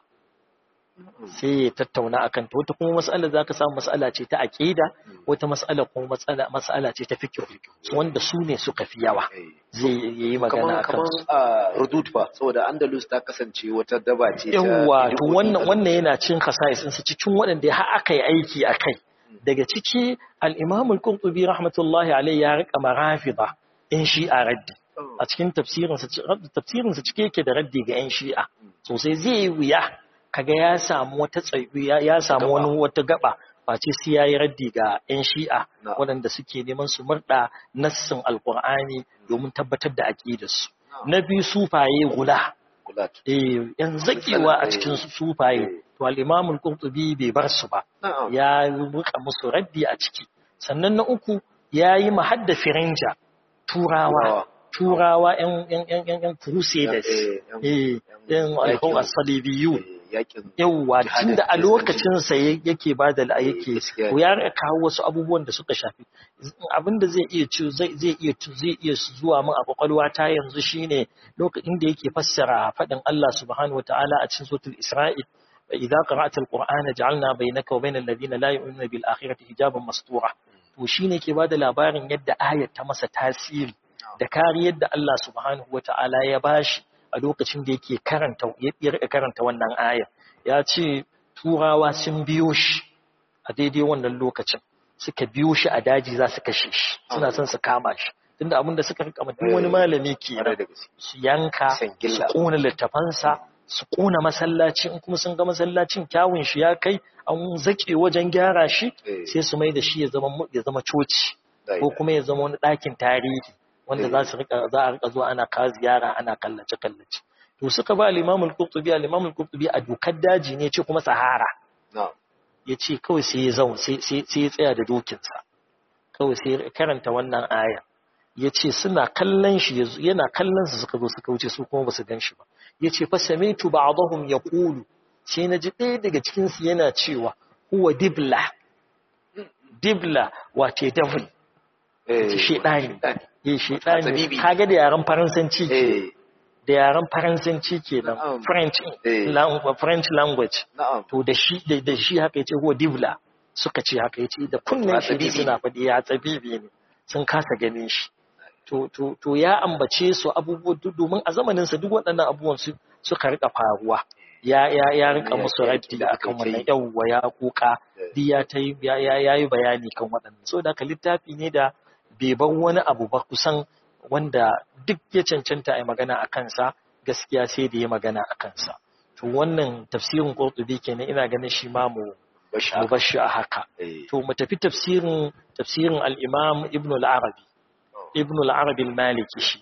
Speaker 2: sai ya tattauna akan ta wata kuma mas'ala zaka samu mas'ala ce ta aqida wata mas'ala kuma mas'ala mas'ala ce ta fiqh wanda su ne suka fi yawa
Speaker 1: Eh.
Speaker 2: zai yi magana
Speaker 1: kaman
Speaker 2: akan
Speaker 1: kaman
Speaker 2: su
Speaker 1: a Rudud fa saboda Andalus ta kasance wata daba ce ta
Speaker 2: yawwa to
Speaker 1: bid'o'i.
Speaker 2: wannan wannan yana cin khasa'is ɗinsa cikin waɗanda har aka yi aiki a kai daga ciki al-Imam al-Qurtubi rahmatullahi alayhi ya rika marafida in shi'a raddi a cikin tafsirinsa tafsirinsa cike yake da raddi ga 'yan shi'a sosai zai yi wuya kaga ya samu wata tsayu ya ya samu wani wata gaba face sai yayi raddi ga 'yan shi'a
Speaker 1: Na'am.
Speaker 2: waɗanda suke neman su murda nassin alqur'ani domin tabbatar da aqidarsu na biyu sufaye gula
Speaker 1: Gulat.
Speaker 2: eh yan zakewa a cikin su sufaye to al-Imam al-Qurtubi bai bar su ba
Speaker 1: Na'am.
Speaker 2: ya ruka musu raddi a ciki sannan na uku yayi mahadda firinja turawa turawa yan yan yan yan yan crusaders
Speaker 1: Eh, yan-
Speaker 2: eh yan
Speaker 1: yakin-
Speaker 2: alhawa as-salibiyun
Speaker 1: Eh, Yakin
Speaker 2: yawwa
Speaker 1: jihadin
Speaker 2: tunda a
Speaker 1: Kiristanci.
Speaker 2: lokacin sa ya- yake ba da yake
Speaker 1: gaskiya.
Speaker 2: to ya rika kawo wasu abubuwan da suka shafi abinda zai iya ci zai zai iya ci- zai iya zuwa min a kwakwalwa ta yanzu shine lokacin da yake fassara fadin Allah subhanahu wataala a cikin suratul Isra'il idza qara'ta al-qur'ana ja'alna bainaka wa bainal ladina la yu'minuna bil akhirati hijaban mastura to shine ke bada labarin yadda ayat ta masa tasiri da kariyar da Allah subhanahu wataala ya bashi a lokacin da yake karanta ya rika karanta wannan ayar ya ce turawa sun biyo shi a daidai wannan lokacin suka biyo shi a daji za su kashe shi suna son su kama shi tunda abin da suka rika duk wani malami ke
Speaker 1: Kwarai da gaske.
Speaker 2: su yanka
Speaker 1: Kisan
Speaker 2: su
Speaker 1: gilla.
Speaker 2: kona littafansa su kona masallaci in kuma sun ga masallacin kyawun shi ya kai an zake wajen gyara shi
Speaker 1: Eh.
Speaker 2: sai su mai da shi ya zama mu- ya zama coci
Speaker 1: Da
Speaker 2: ko
Speaker 1: ida.
Speaker 2: kuma ya zama wani ɗakin tarihi wanda
Speaker 1: Eh.
Speaker 2: za su rika za a rika zuwa ana ka ziyara ana kallace kallace to suka ba al-Imam al-Qurtubi al-Imam al-Qurtubi a dokar daji ne ce kuma sahara
Speaker 1: Na'am.
Speaker 2: ya ce kawai sai ya zaun sai sai- sai ya tsaya da dokinsa kawai sai ya karanta wannan aya ya ce suna kallon shi ya zo- yana kallon su suka zo suka wuce su kuma ba su gan shi ba ya ce fa samitu ba'dahum yaqulu sai na ji ɗaya daga cikin su yana cewa huwa dibla dibla wace devil
Speaker 1: Eh,
Speaker 2: shedani
Speaker 1: shedani.
Speaker 2: eh shedani
Speaker 1: Hatsabibi.
Speaker 2: kaga da yaran faransanci ke
Speaker 1: Eh,
Speaker 2: da yaran faransanci kenan
Speaker 1: Na'am.
Speaker 2: french
Speaker 1: Eh.
Speaker 2: lang- french language
Speaker 1: na'am.
Speaker 2: to da shi da, da shi haka yace huwa dibla suka ce haka yace da kunnen shi ne
Speaker 1: Hatsabibi.
Speaker 2: suna faɗi ya tsabibi ne sun kasa ganin shi to to to ya ambace su abubuwa duk- domin a zamanin sa duk waɗannan abubuwan su suka rika faruwa ya ya ya rika
Speaker 1: Ya-
Speaker 2: musu
Speaker 1: ya-
Speaker 2: raddi
Speaker 1: da aka
Speaker 2: akan
Speaker 1: yi ta
Speaker 2: wannan
Speaker 1: yi.
Speaker 2: yawwa ya kuka
Speaker 1: Eh.
Speaker 2: duk ya ta yi ya ya yayi bayani kan waɗannan so da haka littafi ne da bai bar wani abu ba kusan wanda duk ya cancanta a yi magana a kansa gaskiya sai da ya magana a kansa to wannan tafsirin qurtubi kenan ina ganin shi ma mu mu bashi a haka to mu tafi tafsirin tafsirin al-imam ibn al-arabi ibn al-arabi al-maliki shi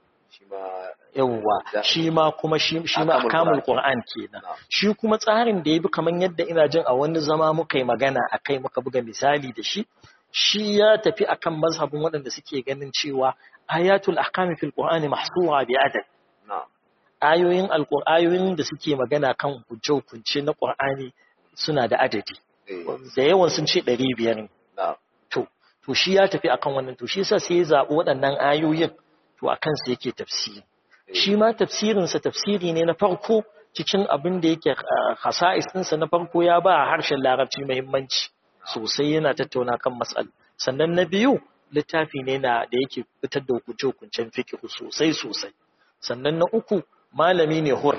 Speaker 2: yawwa shi ma kuma shi ma akamul qur'an kenan shi kuma tsarin da yabi kaman yadda ina jin a wani zama muka yi magana akai muka buga misali da shi shi ya tafi akan mazhabin waɗanda suke ganin cewa ayatul ahkami fil qur'ani mahsura bi adad ayoyin alqur'ayoyin da suke magana kan hukunce na qur'ani suna da adadi da yawan sun ce 500 ne to to shi ya tafi akan wannan to shi yasa sai ya zabi waɗannan ayoyin to akan sa yake tafsiri shi ma tafsirin sa tafsiri ne na farko cikin abin da yake khasa'is ɗinsa na farko ya ba harshen larabci muhimmanci sosai yana tattauna kan matsal sannan na biyu littafi ne na da yake fitar da hukunce-hukuncen fikihu sosai sosai sannan na uku malami ne hur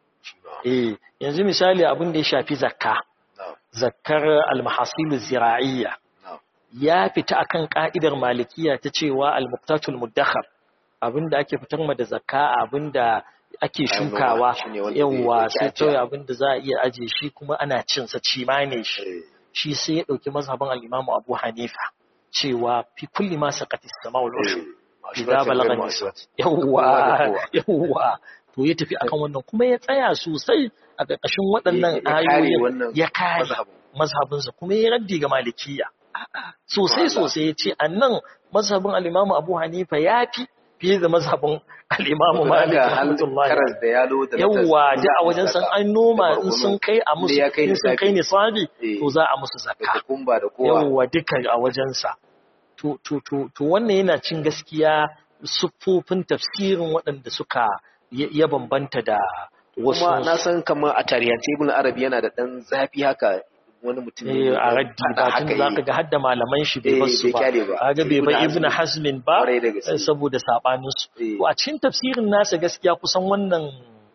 Speaker 2: eh yanzu misali abin da ya shafi zakka zakkar almahasilu zira'iyya ya fita akan ka'idar malikiya ta cewa almuqtatul muddakhar abin da ake fitar ma da zakka abin da ake shukawa yawa sai kawai abin da za a iya aje shi kuma ana cin sa cima ne shi shi sai ya ɗauki mazhabin al'imamu abu hanifa cewa fi kulli ma saƙatis sama wa lushu idza balagha nisa yawwa yawwa to ya tafi akan wannan kuma ya tsaya sosai a ƙarƙashin waɗannan ayoyin ya kare mazhabinsa kuma ya raddi ga malikiya sosai sosai ya ce annan mazhabin al'imamu abu hanifa ya fi fiye da mazhabin al'imamu malik rahmatullahi yawwa da a wajen san an noma in sun kai a musu in sun kai ne sabi to za a musu zakka yawwa duka a wajensa to to to to wannan yana cin gaskiya siffofin tafsirin waɗanda suka ya bambanta da wasu
Speaker 1: kuma na san kamar a tarihance ibn arabi yana da dan zafi haka wani mutum
Speaker 2: ne a raddi ba tun za ka ga hadda malaman shi bai basu ba kaga bai ba ibn hazmin ba saboda sabanin su to a cikin tafsirin nasa gaskiya kusan wannan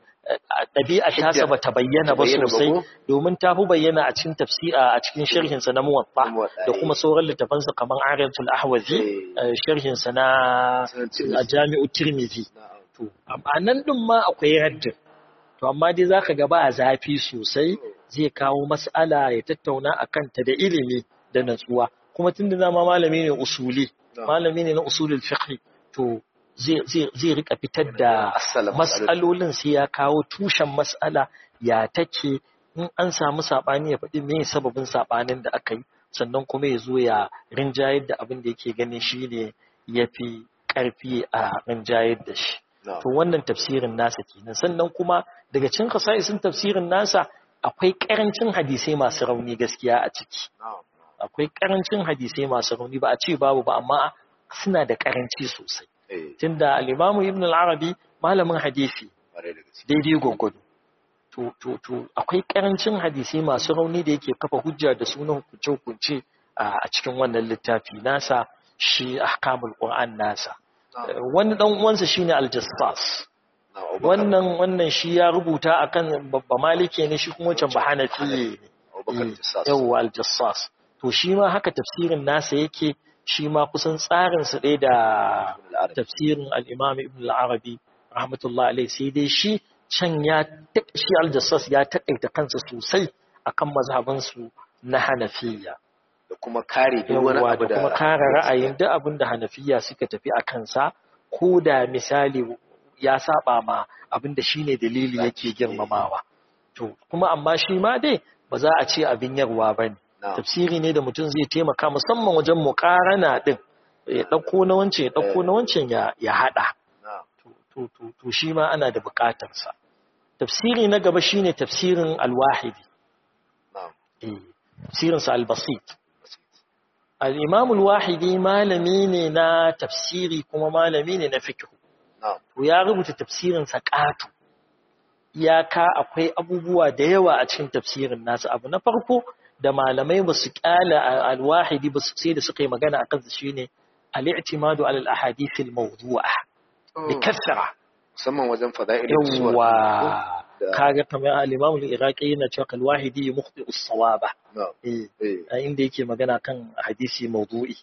Speaker 2: ɗabi'a tasa ba ta bayyana ba sosai domin ta fi bayyana a cikin tafsira a cikin sharhin sa na muwatta da kuma sauran littafan sa kamar Ariyatul Ahwazi sharhin sa na Jami'u Tirmidhi to a nan din ma akwai raddin to amma dai zaka ga ba zafi sosai zai kawo mas'ala ya tattauna a kanta da ilimi da natsuwa kuma tun da zama malami ne usuli malami ne na usulul fiqh to zai rika fitar da mas'alolin sai ya kawo tushen mas'ala ya take in an samu sabani ya faɗi me sababin sabanin da aka yi sannan kuma ya zo ya rinjayar da abin da yake ganin shine yafi karfi a rinjayar da shi to wannan tafsirin nasa kenan sannan kuma daga cikin kasa'isin tafsirin nasa akwai karancin hadisai masu rauni gaskiya a ciki akwai karancin hadisai masu rauni ba a ce babu ba amma suna da karanci sosai tunda al-Imam Ibn al-Arabi malamin hadisi daidai gwaggwado to to to akwai karancin hadisai masu rauni da yake kafa hujja da sunan hukunce-hukunce a cikin wannan littafi nasa shi ahkamul Qur'an nasa wani dan uwansa shine al-Jassas wannan wannan shi ya rubuta akan babba malike ne shi kuma wancan ba hanafi ne yawwa al-jassas to shi ma haka tafsirin nasa yake shi ma kusan tsarin sa ɗaya da tafsirin al-imam ibn al-arabi rahmatullah alaihi sai dai shi can ya shi al-jassas ya takaita kansa sosai akan mazhaban su na hanafiya
Speaker 1: da kuma kare duk wani abu da
Speaker 2: kuma kare ra'ayin duk abin da hanafiya suka tafi a kansa ko da misali ya saba ma abinda shine dalili yake girmamawa to kuma amma shi ma dai ba za a ce abin yarwa bane tafsiri ne da mutum zai taimaka musamman wajen muqarana din ya dauko na wancan ya dauko na wancan ya ya hada to to to shi ma ana da bukatar sa tafsiri na gaba shine tafsirin al-wahidi eh tafsirin sa al-basit al-imam al-wahidi malami ne na tafsiri kuma malami ne na fiqh to ya rubuta tafsirin sa ƙato iyaka akwai abubuwa da yawa a cikin tafsirin nasa abu na farko da malamai ba su kyala alwahidi ba su sai da suka yi magana a kansa shine al-i'timadu ala al-ahadith al-mawdu'a bi kasra
Speaker 1: musamman wajen fada'il
Speaker 2: yawa kaga kamar al-imam al-iraqi yana cewa al-wahidi mukhti as-sawaba eh inda yake magana kan hadisi mawdu'i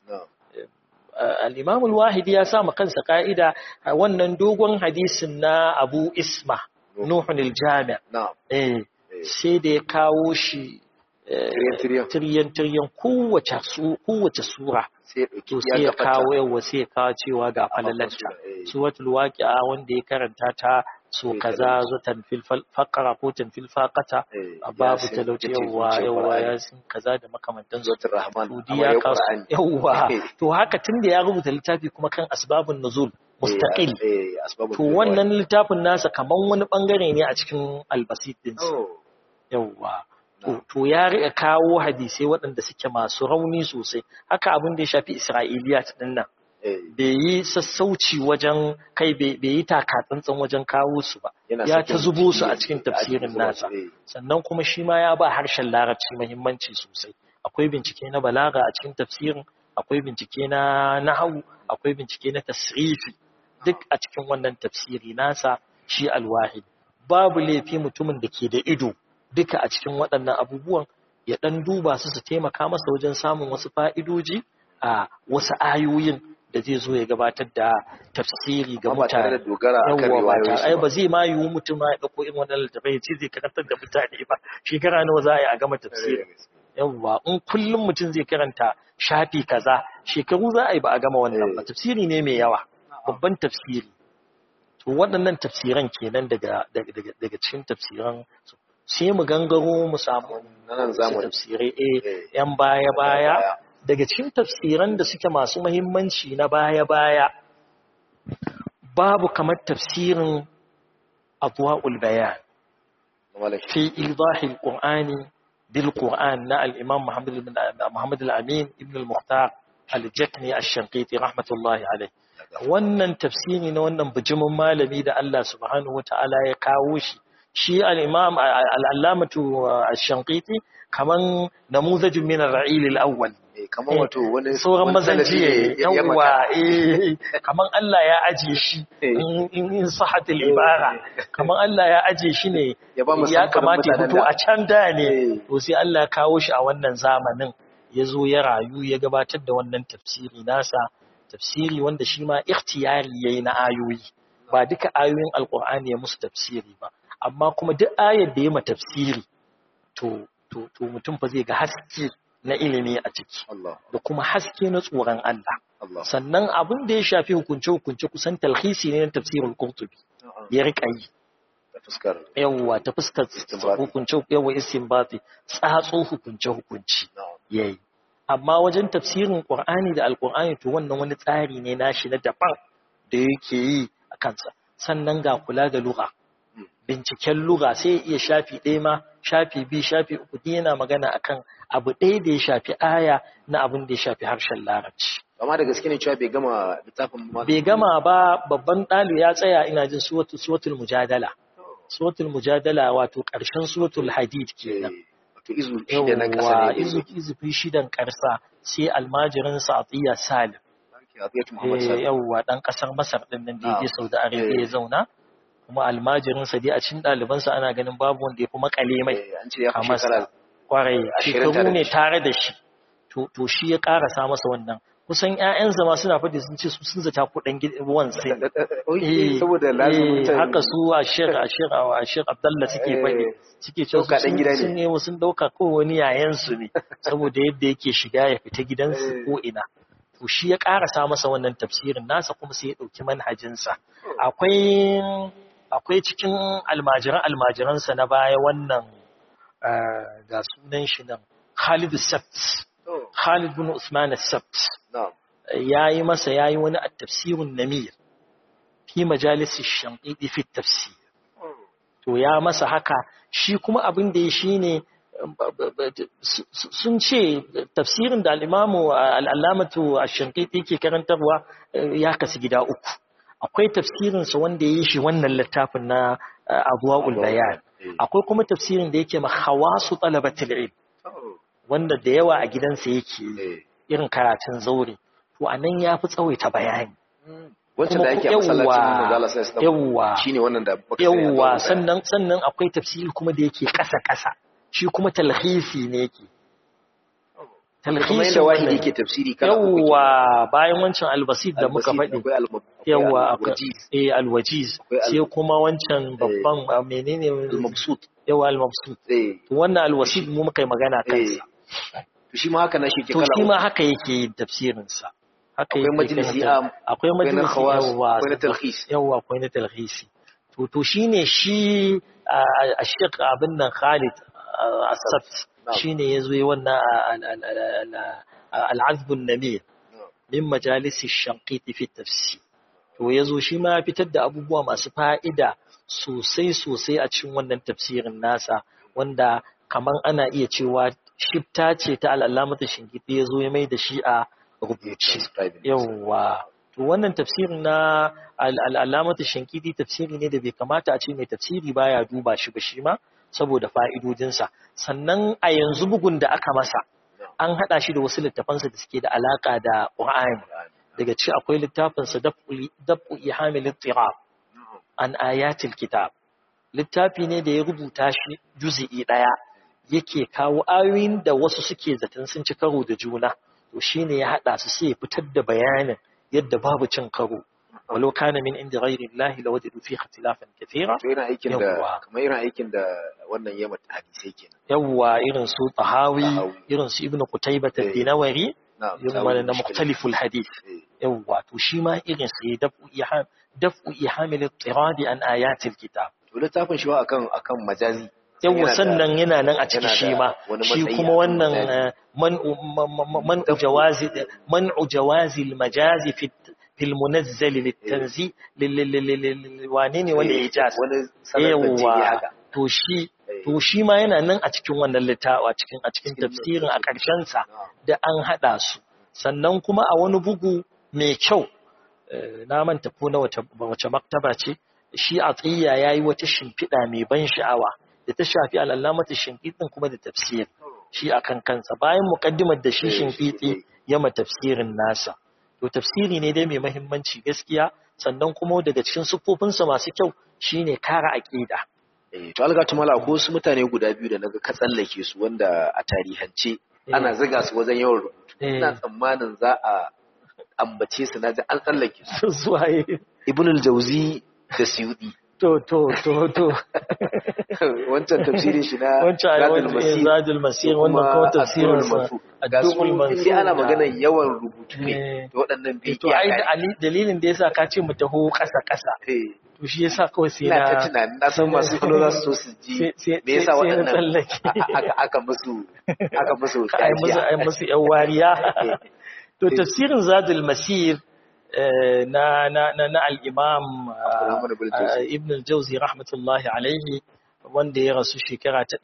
Speaker 2: al-imam al-wahidi ya sa kansa ka'ida wannan dogon hadisin na Abu Isma nuhun aljami
Speaker 1: na'am
Speaker 2: eh sai da ya kawo shi tiryan tiryan kowace su kowace sura to sai ya kawo yawa sai ya kawo cewa ga falalanta suratul waqi'a wanda ya karanta ta so kaza zutan fil faqara ko tan fil faqata babu talauci yawa yawa ya sin kaza da makamantan
Speaker 1: suratul rahman
Speaker 2: ya kawo yawa to haka tunda ya rubuta littafi kuma kan asbabun nuzul mustaqil to wannan littafin nasa kaman wani bangare ne a cikin albasit din yawa to ya riƙa kawo hadisai waɗanda suke masu rauni sosai haka abin da ya shafi isra'iliyat din nan bai yi sassauci wajen kai bai yi takatsantsan wajen kawo su ba ya ta zubo su a cikin tafsirin nasa sannan kuma shi ma ya ba harshen larabci muhimmanci sosai akwai bincike na balaga a cikin tafsirin akwai bincike na nahawu akwai bincike na tasrifi duk a cikin wannan tafsiri nasa shi alwahid babu laifi mutumin da ke da ido duka a cikin waɗannan abubuwan ya ɗan duba su su taimaka masa wajen samun wasu fa'idoji a wasu ayoyin da zai zo ya gabatar da tafsiri ga mutane. Yawwa ba ta ai ba zai ma yiwu mutum ma ya ɗauko irin wannan littafai ya ce zai karantar da mutane ba shekara nawa za a yi a gama tafsiri. Yawwa in kullum mutum zai karanta shafi kaza shekaru za a yi ba a gama wannan ba tafsiri ne mai yawa babban tafsiri. To waɗannan tafsiran kenan daga daga cikin tafsiran sai mu gangaro mu samu tafsirai eh yan baya-baya daga cikin tafsiran da suke masu mahimmanci na baya-baya babu kamar tafsirin adwa'ul bayan fi idahil qur'ani bil qur'an na al-imam muhammad ibn muhammad al-amin ibn al-mukhtar al-jakni ash-shanqiti rahmatullahi alayh wannan tafsiri na wannan bijimin malami da Allah subhanahu wataala ya kawo shi shi al'imam al'allamatu a shankiti kaman namuzajin min ra'il al'awwal
Speaker 1: kaman wato wani
Speaker 2: sauran mazanjiye yawwa kaman Allah ya aje shi in sahatul ibara kaman Allah ya aje shi ne ya kamata ya fito a can da ne to sai Allah ya kawo shi a wannan zamanin ya zo ya rayu ya gabatar da wannan tafsiri nasa tafsiri wanda shi ma ikhtiyari yayi na ayoyi ba duka ayoyin alqur'ani ya musu tafsiri ba amma kuma duk ayar da ya ma tafsiri to to to mutum fa zai ga haske na ilimi a ciki da kuma haske na tsoron Allah sannan abin da ya shafi hukunce hukunce kusan talhisi ne na tafsirul qurtubi ya rika yi yawwa ta fuskar hukunce yawa istinbati tsatso hukunce hukunci yayi amma wajen tafsirin qur'ani da alqur'ani to wannan wani tsari ne nashi na daban da yake yi a kansa sannan ga kula da lugha binciken lura sai ya iya shafi ɗaya ma shafi biyu shafi uku duk yana magana akan abu ɗaya da ya shafi aya na abin da ya shafi harshen larabci
Speaker 1: amma da gaske ne cewa bai gama littafin
Speaker 2: bai gama ba babban ɗali ya tsaya ina jin suwatul mujadala suwatul mujadala wato ƙarshen suwatul hadid kenan
Speaker 1: wato izu shida na ƙasa ne
Speaker 2: izu izu shidan ƙarsa sai almajirin sa atiya salim yawwa ɗan ƙasar masar ɗin nan da ya saudi arabia ya zauna kuma almajirinsa dai a cikin ɗalibansa ana ganin babu wanda ya fi makale mai a masa kwarai shekaru ne tare da shi to shi ya ƙarasa masa wannan kusan ƴaƴansa ma suna faɗi sun ce su sun zata kuɗin gidan sai
Speaker 1: saboda lazumin
Speaker 2: haka su a shek a shek a shek abdalla suke faɗi suke cewa sun ne sun ɗauka ko wani yayansu ne saboda yadda yake shiga ya fita gidansu ko ina to shi ya ƙarasa masa wannan tafsirin nasa kuma sai ya ɗauki manhajinsa akwai akwai cikin almajiran almajiransa na baya wannan ga sunan shi nan Khalid Sabt Khalid bin Usman Sabt yayi masa yayi wani at-tafsirun namir fi majalis ash-shanqidi fi tafsir to ya masa haka shi kuma abin da ya shine sun ce tafsirin da al-imamu al-allamatu ash-shanqidi ke karantarwa ya kasu gida uku akwai tafsirinsa wanda ya yi shi wannan littafin na abuwa'ul bayan akwai kuma tafsirin da yake ma hawasu talabatul ilm wanda da yawa a gidansa yake irin karatun zaure to anan ya fi tsawaita bayani
Speaker 1: wancan da ake a masallacin manzala sai
Speaker 2: yawwa
Speaker 1: shine wannan da baka
Speaker 2: yawwa sannan sannan akwai tafsiri kuma da yake kasa kasa shi kuma talhisi ne yake
Speaker 1: talhisi yadda wahidi yake tafsiri
Speaker 2: kala yawwa bayan wancan albasit da muka faɗi yawa akwai
Speaker 1: wajiz
Speaker 2: eh alwajiz
Speaker 1: Akwai al-
Speaker 2: sai kuma wancan babban a menene
Speaker 1: al-mabsut
Speaker 2: yawa al-mabsut
Speaker 1: eh
Speaker 2: to wannan alwasid mu muka yi magana
Speaker 1: eh
Speaker 2: kansa
Speaker 1: to shi ma haka na shi ke
Speaker 2: to
Speaker 1: kala
Speaker 2: shi
Speaker 1: uku.
Speaker 2: ma haka yake yin tafsirin sa haka
Speaker 1: Akwai
Speaker 2: yake
Speaker 1: majalisi
Speaker 2: karanta-
Speaker 1: am,
Speaker 2: akwai
Speaker 1: akwai na
Speaker 2: majalisi
Speaker 1: khawas
Speaker 2: yawa
Speaker 1: akwai na talhis
Speaker 2: yawa akwai na talhisi to to shine shi a Sheikh abin nan Khalid ah, As-Sabt
Speaker 1: Na'am.
Speaker 2: shine yazo yi wannan al- al- al- al- al-azb an-namir min majalisi shankiti fi tafsir to yazo shi ma ya fitar da abubuwa masu fa'ida sosai sosai a cikin wannan tafsirin nasa wanda kaman ana iya cewa shifta ce ta al'alamata shinkiti yazo ya mai da shi a rubuce
Speaker 1: transcribing
Speaker 2: yawwa to wannan tafsirin na al'alamata shinkiti tafsiri ne da bai kamata a ce mai tafsiri baya duba shi ba shi ma saboda fa'idodinsa sannan a yanzu bugun da aka masa an haɗa shi da wasu littafansa da suke da alaƙa da ƙur'ani daga ci akwai littafinsa dab'u ihamil ittirab an ayatil kitab littafi ne da ya rubuta shi juzi'i ɗaya yake kawo ayoyin da wasu suke zaton sun ci karo da juna to shine ya haɗa su sai ya fitar da bayanin yadda babu cin karo walau kana min inda ghairi Allah la wajadu fi ikhtilafan kathira
Speaker 1: to yana aikin da
Speaker 2: Yawwa.
Speaker 1: kamar irin aikin da wannan yamma hadisai kenan
Speaker 2: yawwa irin su tahawi
Speaker 1: Tahawi.
Speaker 2: irin su ibnu qutaybah
Speaker 1: Eh.
Speaker 2: ad-dinawari
Speaker 1: na
Speaker 2: irin wannan na mukhtaliful hadith
Speaker 1: eh
Speaker 2: yawwa to shi ma irin sai daf'u iham daf'u ihamil ittiradi an ayatil kitab
Speaker 1: to littafin shi ba akan akan majazi
Speaker 2: yawwa
Speaker 1: Yana da-
Speaker 2: sannan yana nan a ciki
Speaker 1: yana
Speaker 2: shi
Speaker 1: da
Speaker 2: ma
Speaker 1: wani
Speaker 2: shi
Speaker 1: matsayi
Speaker 2: kuma
Speaker 1: akan
Speaker 2: wannan
Speaker 1: majazi.
Speaker 2: eh, man'u ma- ma- man'u jawazi man'u jawazi al-majazi fi في المنزل للتنزيل wane ne wanda ya jas
Speaker 1: wani sanar da jini
Speaker 2: yawa
Speaker 1: haka
Speaker 2: to shi
Speaker 1: Eh.
Speaker 2: to shi ma yana nan a cikin wannan littafi a cikin a cikin
Speaker 1: Cikin
Speaker 2: tafsirin a ƙarshen sa
Speaker 1: Na'am.
Speaker 2: da an hada su sannan kuma a wani bugu mai kyau eh, na manta ko na wace wace maktaba ce shi a tsiya yayi wata shimfiɗa mai ban sha'awa da ta shafi al'alamatu shimfiɗin kuma da tafsir shi akan kansa bayan muqaddimar da shi
Speaker 1: Eh,
Speaker 2: shimfiɗi
Speaker 1: shi-
Speaker 2: ya ma tafsirin nasa to tafsiri ne dai mai mahimmanci gaskiya sannan kuma daga cikin siffofinsa masu kyau shine kara aqida
Speaker 1: Eh, to alga tumala ko wasu mutane guda biyu da naga ka tsallake su wanda a tarihance ana ziga su wajen yawan rubutu
Speaker 2: Eh.
Speaker 1: ina tsammanin za a ambace su naji an tsallake su
Speaker 2: zuwaye
Speaker 1: ibn al-jawzi da suyudi
Speaker 2: to to to to
Speaker 1: wancan tafsirin shi na
Speaker 2: wancan
Speaker 1: Zadul
Speaker 2: ayyukan
Speaker 1: Masir
Speaker 2: zadul masir
Speaker 1: da
Speaker 2: wannan kuma
Speaker 1: Ad-Durrul
Speaker 2: tafsirin sa
Speaker 1: Mansur. ga su
Speaker 2: Ad-Durrul Mansur
Speaker 1: in dai ana
Speaker 2: da-
Speaker 1: maganar yawan rubutu
Speaker 2: Eh.
Speaker 1: ne to waɗannan bai
Speaker 2: to ai da ali- dalilin da yasa ka ce mu taho ƙasa ƙasa to shi yasa kawai sai
Speaker 1: ina ta
Speaker 2: na
Speaker 1: tunanin na san masu kallo za su so su ji
Speaker 2: sai- sai-
Speaker 1: me yasa
Speaker 2: sai na
Speaker 1: waɗannan
Speaker 2: tsallake.
Speaker 1: a- a- aka aka musu aka musu
Speaker 2: ai musu ai musu yan wariya to tafsirin zadul masir eh, na na na, na al-imam ah,
Speaker 1: Abdurrahman ibn
Speaker 2: ah,
Speaker 1: Jawzi.
Speaker 2: ibn al-jawzi rahmatullahi alaihi wanda ya rasu shekara ta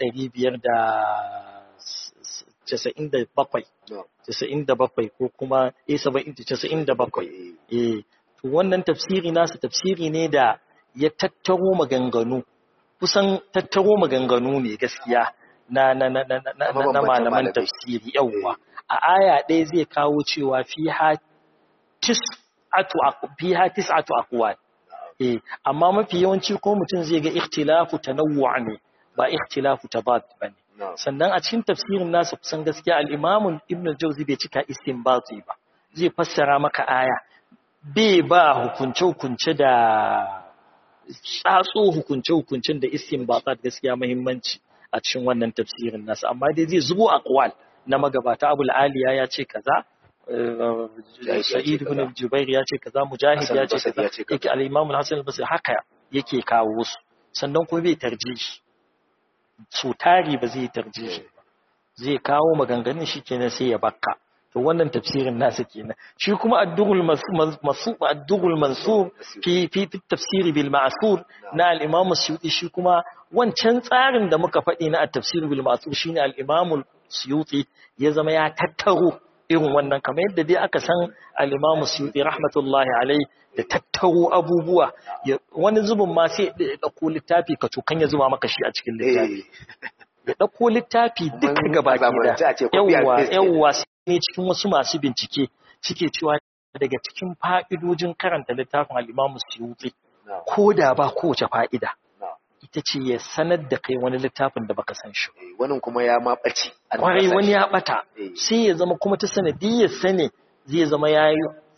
Speaker 2: 597
Speaker 1: No.
Speaker 2: 97 ko kuma eh 70 97 eh to wannan tafsiri nasa tafsiri ne da ya tattaro maganganu kusan tattaro maganganu ne gaskiya na na na na na, na, na
Speaker 1: Mabambantan
Speaker 2: malaman
Speaker 1: malamai.
Speaker 2: tafsiri yawwa a aya ɗaya zai kawo cewa fiha tis'atu aq- fiha tis'atu aqwal eh amma mafi yawanci ko mutum zai ga ikhtilafu tanawwu' ne ba ikhtilafu tabad bane
Speaker 1: No.
Speaker 2: sannan a cikin tafsirin nasa kusan gaskiya al-Imam Ibn al-Jawzi bai cika istinbati ba zai fassara maka aya bai ba hukunce-hukunce da tsatso hukunce-hukuncen da istinbatat gaskiya muhimmanci a cikin wannan tafsirin nasa amma dai zai zubo aqwal na magabata Abul Aliya ya ce kaza eh,
Speaker 1: ya ce
Speaker 2: Sa'id ibn
Speaker 1: kaza.
Speaker 2: Jubair ya ce kaza Mujahid
Speaker 1: Hassan
Speaker 2: ya ce
Speaker 1: al-Basri
Speaker 2: kaza
Speaker 1: ya ce kaza.
Speaker 2: yake al-Imam al-Hasan al-Basri haka yake kawo su sannan kuma bai tarjihi so tari ba zai tarjihi ba zai kawo maganganun shi kenan sai ya bakka to wannan tafsirin nasa kenan shi kuma ad-dughul mansur ad-dughul mansur fi fi fi tafsiri bil ma'sur na al-imam as-suyuti shi kuma wancan tsarin da muka faɗi na at-tafsir bil ma'sur shine al-imam as-suyuti ya zama ya tattaro irin wannan kamar yadda dai aka san al-imam as-suyuti rahmatullahi alai da tattaro abubuwa ya- wani zubin ma sai ya dauko littafi ka cokan ya zuba maka shi a cikin littafi
Speaker 1: Eh,
Speaker 2: ya ɗauko littafi duka
Speaker 1: Mun
Speaker 2: gaba
Speaker 1: zamanance a ce
Speaker 2: da
Speaker 1: copy and
Speaker 2: yawwa
Speaker 1: paste
Speaker 2: yawwa sai ne cikin wasu masu bincike suke cewa daga cikin fa'idojin karanta littafin al'imamu suyuti
Speaker 1: no,
Speaker 2: ko da ba kowace fa'ida
Speaker 1: no.
Speaker 2: ita ce ya sanar da kai wani littafin da baka san shi ba.
Speaker 1: Eh, wannan kuma ya ma ɓace an
Speaker 2: kwarai
Speaker 1: rasa
Speaker 2: wani
Speaker 1: shi.
Speaker 2: ya ɓata
Speaker 1: Eh.
Speaker 2: sai ya zama kuma ta sanadiyyar sane zai zama ya yi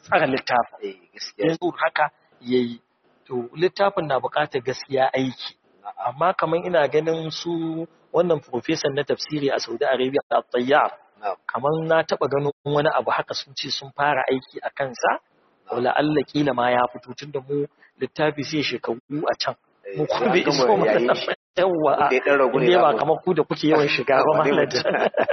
Speaker 2: tsara littafin
Speaker 1: eh gaskiya
Speaker 2: yanzu haka yayi to littafin na buƙatar gaskiya aiki amma kamar ina ganin su wannan professor na tafsiri a Saudi Arabia At-Tayyar
Speaker 1: na'am
Speaker 2: kamar na taba ganin wani abu haka sun ce sun fara aiki a kansa wala Allah kila ma ya fito tunda mu littafi sai shekaru a can
Speaker 1: eh,
Speaker 2: mu
Speaker 1: sai
Speaker 2: kuma
Speaker 1: an
Speaker 2: bai
Speaker 1: gama
Speaker 2: iso mana
Speaker 1: yayin shi.
Speaker 2: yawa
Speaker 1: Wanda ya dan ragu ne
Speaker 2: inda ba
Speaker 1: zamu-
Speaker 2: kamar ku da kuke yawan shiga ba
Speaker 1: Wane
Speaker 2: mallan
Speaker 1: mutum?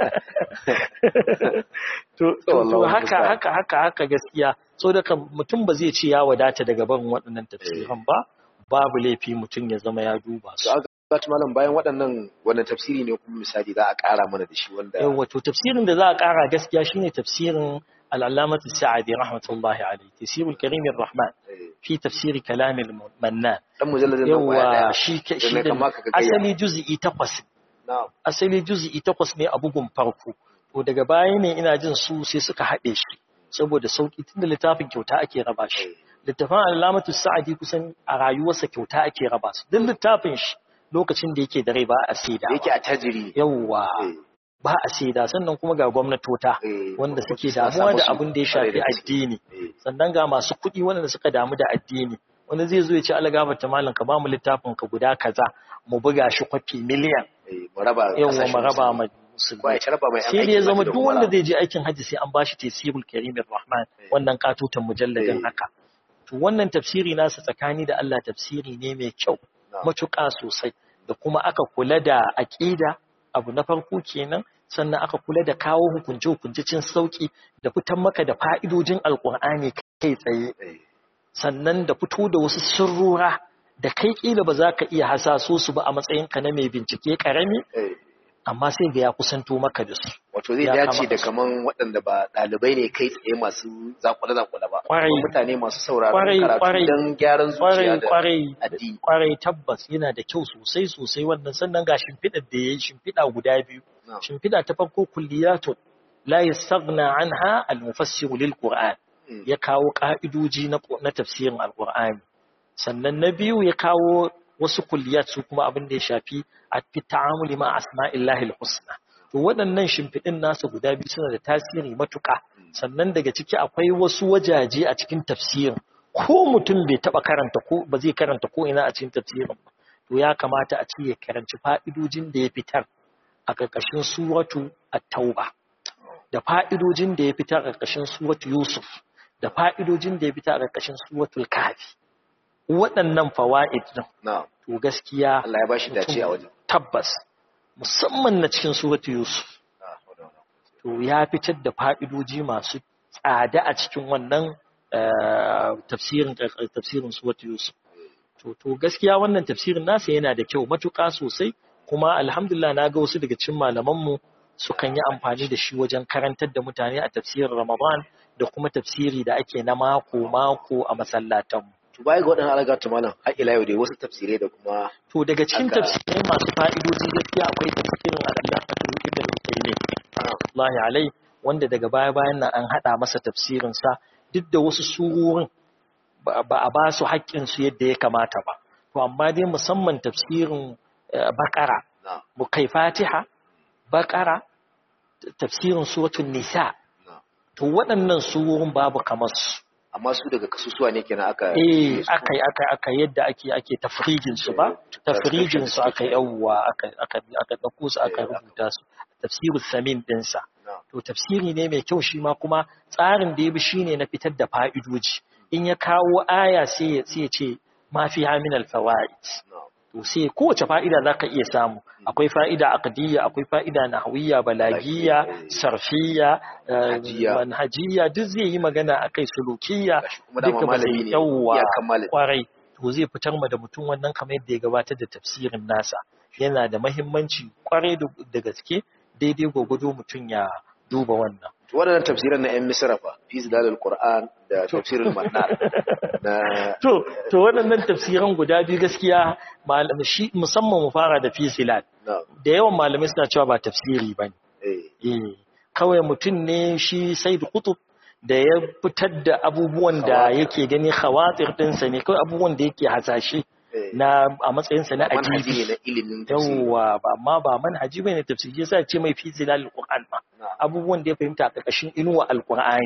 Speaker 2: to to to
Speaker 1: Wallahu
Speaker 2: haka
Speaker 1: musta'an.
Speaker 2: haka haka haka gaskiya so da kan mutum ba zai ce ya wadata daga barin waɗannan tafsiran ba babu laifi mutum ya zama ya duba su
Speaker 1: to aka zata malam bayan waɗannan wannan tafsiri ne kuma misali za a ƙara mana da shi wanda
Speaker 2: yawa to tafsirin da za a ƙara gaskiya shine tafsirin العلامة السعدي رحمة الله عليه تفسير الكريم الرحمن
Speaker 1: eh,
Speaker 2: في تفسير كلام المنان
Speaker 1: dan mujalladin nan kwaya
Speaker 2: يوا
Speaker 1: daya
Speaker 2: شي
Speaker 1: da
Speaker 2: شي
Speaker 1: na kama ka gayya
Speaker 2: asali juz'i takwas
Speaker 1: na'am
Speaker 2: asali juz'i takwas ne a bugun farko to daga baya ne ina jin su sai suka haɗe shi saboda sauki tunda littafin kyauta ake raba shi
Speaker 1: eh,
Speaker 2: littafin alamatu sa'adi kusan a rayuwarsa kyauta ake raba su duk littafin shi lokacin da yake da rai ba a saida
Speaker 1: yake a tajiri
Speaker 2: yawwa
Speaker 1: eh,
Speaker 2: ba a saida sannan kuma ga gwamnatota
Speaker 1: eh,
Speaker 2: wanda suke
Speaker 1: suna
Speaker 2: damuwa
Speaker 1: samu
Speaker 2: da
Speaker 1: su
Speaker 2: abin da ya
Speaker 1: kwarai
Speaker 2: shafi
Speaker 1: da gaske.
Speaker 2: addini
Speaker 1: eh,
Speaker 2: sannan ga masu kuɗi wanda suka damu da addini wanda zai zo ya ce algaba ta malam ka ba mu littafin ka guda kaza mu buga shi kwafi miliyan
Speaker 1: eh, mu raba
Speaker 2: yawa
Speaker 1: kasashen
Speaker 2: mu raba
Speaker 1: musulmi.
Speaker 2: ma
Speaker 1: Ko ya
Speaker 2: musulmi
Speaker 1: ci raba mai yan
Speaker 2: sai da
Speaker 1: aikin
Speaker 2: ya zama
Speaker 1: hajji da
Speaker 2: duk wanda
Speaker 1: umara.
Speaker 2: zai je aikin hajji sai an bashi tafsirul karimin rahman
Speaker 1: Eh.
Speaker 2: wannan katutan mujalladin
Speaker 1: Eh.
Speaker 2: haka to wannan tafsiri nasa tsakani da Allah tafsiri ne mai kyau
Speaker 1: Na'am.
Speaker 2: matuƙa sosai da kuma aka kula da aƙida abu na farko kenan sannan aka kula da kawo hukunce hukunce cin sauki da fitan maka da fa'idojin alƙur'ani kai tsaye
Speaker 1: Eh,
Speaker 2: sannan da fito da wasu sirrura da kai kila ba za ka iya hasaso su ba a matsayinka na mai bincike karami
Speaker 1: eh,
Speaker 2: amma sai ga ya kusanto maka da su
Speaker 1: wato zai
Speaker 2: Ya
Speaker 1: dace
Speaker 2: kama
Speaker 1: da
Speaker 2: su.
Speaker 1: kaman waɗanda ba ɗalibai ne kai tsaye masu zakule-zakule ba
Speaker 2: Kwarai.
Speaker 1: Kuma mutane masu sauraron
Speaker 2: Kwarai, kwarai.
Speaker 1: karatu don gyaran zuciya
Speaker 2: kwarai
Speaker 1: da
Speaker 2: kwarai
Speaker 1: addini
Speaker 2: kwarai tabbas yana da kyau sosai sosai wannan sannan ga shimfiɗar da ya yi shimfiɗa guda biyu
Speaker 1: Na'am.
Speaker 2: shimfiɗa ta farko kulliyatun la yastaghna anha al-mufassir lil qur'an
Speaker 1: Mm.
Speaker 2: ya kawo ka'idoji na na tafsirin al-qur'ani sannan na biyu ya kawo wasu kulliyat su kuma abin da ya shafi a fi ta'amuli ma asma'illahi al-husna to waɗannan shimfiɗin nasu guda biyu suna da tasiri matuƙa sannan daga ciki akwai wasu wajaje a cikin tafsirin ko mutum bai taɓa karanta ko ba zai karanta ko ina a cikin tafsirin ba to ya kamata a ce ya karanci fa'idojin da ya fitar a ƙarƙashin suratu at-tauba da fa'idojin da ya fitar a ƙarƙashin suratu yusuf da fa'idojin da ya fitar a ƙarƙashin suratul kafi waɗannan fawaid din
Speaker 1: na'am
Speaker 2: to gaskiya
Speaker 1: Allah ya bashi dace a wajen
Speaker 2: tabbas musamman na cikin suratu yusuf
Speaker 1: Ah, wadda, wadda.
Speaker 2: to ya fitar da fa'idoji masu tsada a cikin wannan eh, tafsirin tafsirin suratu yusuf to to gaskiya wannan tafsirin nasa yana da kyau matuƙa sosai kuma alhamdulillah na ga wasu daga cikin malamanmu sukan yi amfani da shi wajen karantar da mutane a tafsirin ramadan da kuma tafsiri da ake na mako mako a masallatanmu
Speaker 1: to baya ga waɗannan alaga ta malam har ila yau dai wasu tafsirai da kuma
Speaker 2: to daga cikin
Speaker 1: Haka.
Speaker 2: tafsirai masu fa'idoji gaskiya akwai tafsirin al-Allamatul Ibn al-Qayyim rahmatullahi alai wanda daga baya bayan nan an hada masa tafsirin sa duk da wasu surorin ba ba a ba su haƙƙin su yadda ya kamata ba to amma dai musamman tafsirin eh, Baqara
Speaker 1: na'am
Speaker 2: mu kai Fatiha Baqara tafsirin suratul Nisa
Speaker 1: na'am
Speaker 2: to waɗannan surorin babu kamar su
Speaker 1: amma su daga kasusuwa ne kenan aka
Speaker 2: eh aka yi aka aka yadda ake ake tafrijin su ba tafrijin su aka yawwa aka aka aka dauko su aka rubuta su tafsirul samin din sa
Speaker 1: Na'am.
Speaker 2: to tafsiri ne mai kyau shi ma kuma tsarin da ya bi shine na fitar da fa'idoji in ya kawo aya sai ya sai ya ce ma fi min al fawaid
Speaker 1: na'am
Speaker 2: to sai kowace fa'ida zaka iya samu akwai fa'ida aqdiyya akwai fa'ida nahwiyya balagiyya sarfiyya eh,
Speaker 1: Manhajiyya.
Speaker 2: manhajiyya duk zai yi magana akai sulukiyya
Speaker 1: gashi kuma dama
Speaker 2: duka ba
Speaker 1: malami
Speaker 2: zai
Speaker 1: ne
Speaker 2: yawwa
Speaker 1: iyakan malami
Speaker 2: kwarai to zai fitar ma da mutum wannan kamar yadda ya gabatar da tafsirin nasa yana da mahimmanci kwarai da da gaske daidai gwagwado mutum ya duba wannan
Speaker 1: to waɗannan tafsiran na 'yan misra fa fi zilalul qur'an da tafsirul mannar na
Speaker 2: to to waɗannan tafsiran guda biyu gaskiya malam shi musamman mu fara da fisilat
Speaker 1: na'am
Speaker 2: da yawan malamai suna cewa ba tafsiri bane
Speaker 1: eh
Speaker 2: eh kawai mutum ne shi Said Qutb da ya fitar da abubuwan da
Speaker 1: Khawatir.
Speaker 2: yake gani khawatir ɗinsa ne kawai abubuwan da yake hasashe
Speaker 1: eh
Speaker 2: na a matsayinsa na
Speaker 1: manhaji ne
Speaker 2: ajibi
Speaker 1: na ilimin tafsiri
Speaker 2: yawwa ba amma ba manhaji bane tafsiri yasa ce mai fi zilal alquran ma
Speaker 1: na'am
Speaker 2: abubuwan da ya fahimta a ƙarƙashin inuwa alqur'ani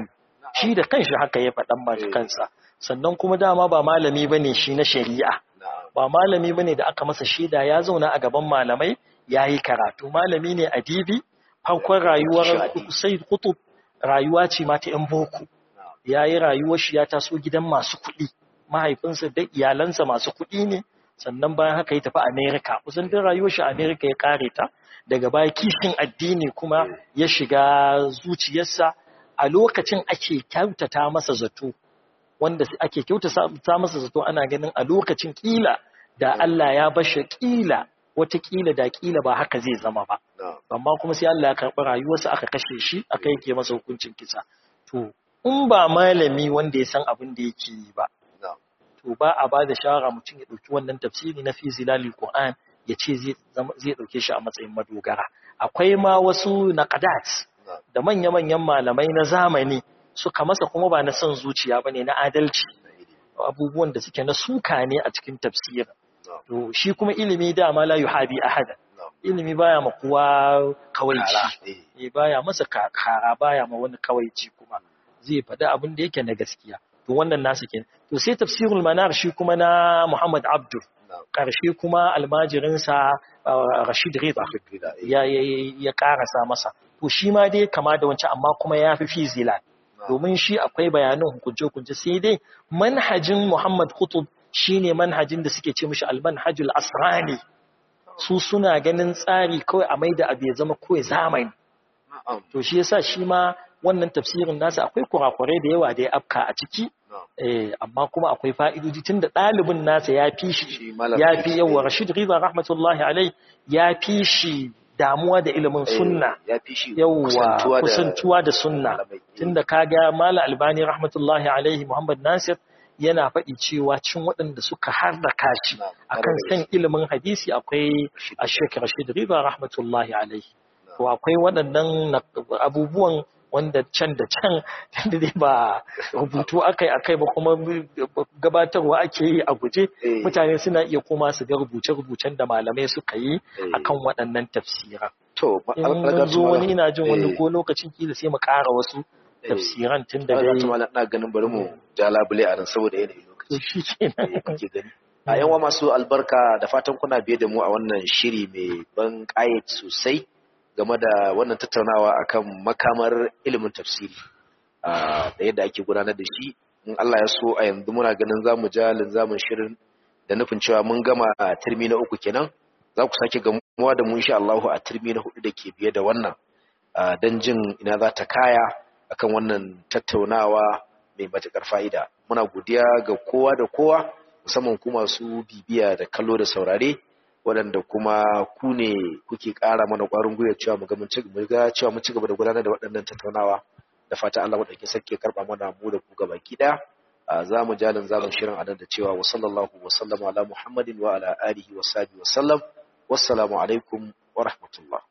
Speaker 2: shi da kanshi haka ya faɗan ma kansa sannan kuma dama ba malami bane shi na shari'a ba malami bane da aka masa shaida ya zauna a gaban malamai yayi karatu malami ne adibi farkon rayuwar Sayyid Qutb rayuwa ce ma ta yan boko yayi rayuwar shi ya taso gidan masu kuɗi mahaifinsa da iyalansa masu kuɗi ne sannan bayan haka ya tafi America kusan duk rayuwar shi America ya kare ta daga baya kishin addini kuma ya shiga zuciyarsa a lokacin ake kyautata masa zato wanda ake kyautata masa zato ana ganin a lokacin kila da Allah ya bashi kila wata kila da kila ba haka zai zama ba amma kuma sai Allah ya karɓi rayuwarsa aka kashe shi aka yake masa hukuncin kisa to in ba malami wanda ya san abin da yake yi ba to ba a ba da shawara mutum ya ɗauki wannan tafsiri na fi zilalil Qur'an ya ce zai ɗauke shi a matsayin madogara akwai ma wasu naqadat da manya-manyan malamai na zamani suka masa kuma ba na son zuciya ba ne na adalci abubuwan da suke na suka ne a cikin tafsirin to shi kuma ilimi dama la yuhabi ahada ilimi baya ma kowa kawaici eh baya masa kara baya ma wani kawaici kuma zai faɗi abin da yake na gaskiya to wannan nasu kenan to sai tafsirul manar shi kuma na Muhammad Abdul ƙarshe kuma almajirinsa Rashid Rida ya ya karasa masa to shi ma dai kama da wancan amma kuma ya fi fi zilal domin shi akwai bayanan hukunce-hukunce sai dai manhajin Muhammad Qutb shine manhajin da suke ce mishi al-manhajul asrani su suna ganin tsari kawai a maida abu ya zama kawai zamani to shi yasa shi ma wannan tafsirin nasa akwai kurakurai da yawa da ya afka a ciki eh amma kuma akwai fa'idoji tunda ɗalibin nasa ya fi shi ya fi yawa Rashid Riza rahmatullahi alai ya fi shi damuwa da ilimin sunna yawwa kusantuwa da sunna tunda kaga mala albani rahmatullahi alaihi muhammad nasir yana faɗi cewa cin waɗanda suka harraka shi akan san ilimin hadisi akwai ashek rashid riba rahmatullahi alaihi to akwai waɗannan abubuwan wanda can da can da dai ba rubutu akai akai ba kuma gabatarwa ake yi a guje mutane suna iya koma su ga rubuce-rubucen da malamai suka yi akan waɗannan tafsiran
Speaker 1: to
Speaker 2: in zo wani ina jin wani ko lokacin kila sai mu ƙara wasu tafsiran tun da
Speaker 1: dai ina ganin bari mu ja labule a nan saboda yanayin lokaci
Speaker 2: shi kenan
Speaker 1: kuke gani a yawa masu albarka da fatan kuna biye da mu a wannan shiri mai ban ƙayat sosai game da wannan tattaunawa akan makamar ilimin tafsiri da yadda ake gudanar da shi in Allah ya so a yanzu muna ganin zamu ja linzamin shirin da nufin cewa mun gama turmi na uku kenan za ku sake gamuwa da mu insha Allah a turmi na hudu da ke biye da wannan don jin ina za ta kaya akan wannan tattaunawa mai matuƙar fa'ida muna godiya ga kowa da kowa musamman ku masu bibiya da kallo da saurare waɗanda kuma ku ne kuke ƙara mana ƙwarin gwiwa cewa mu ga mun ci cewa mun ci gaba da gudanar da waɗannan tattaunawa da fata Allah madaukakin sarki ya karɓa mana mu da ku gaba ɗaya za mu jalin zamun shirin a da cewa wa sallallahu wa sallama ala muhammadin wa ala alihi wa sahbihi wa sallam wassalamu alaikum wa rahmatullah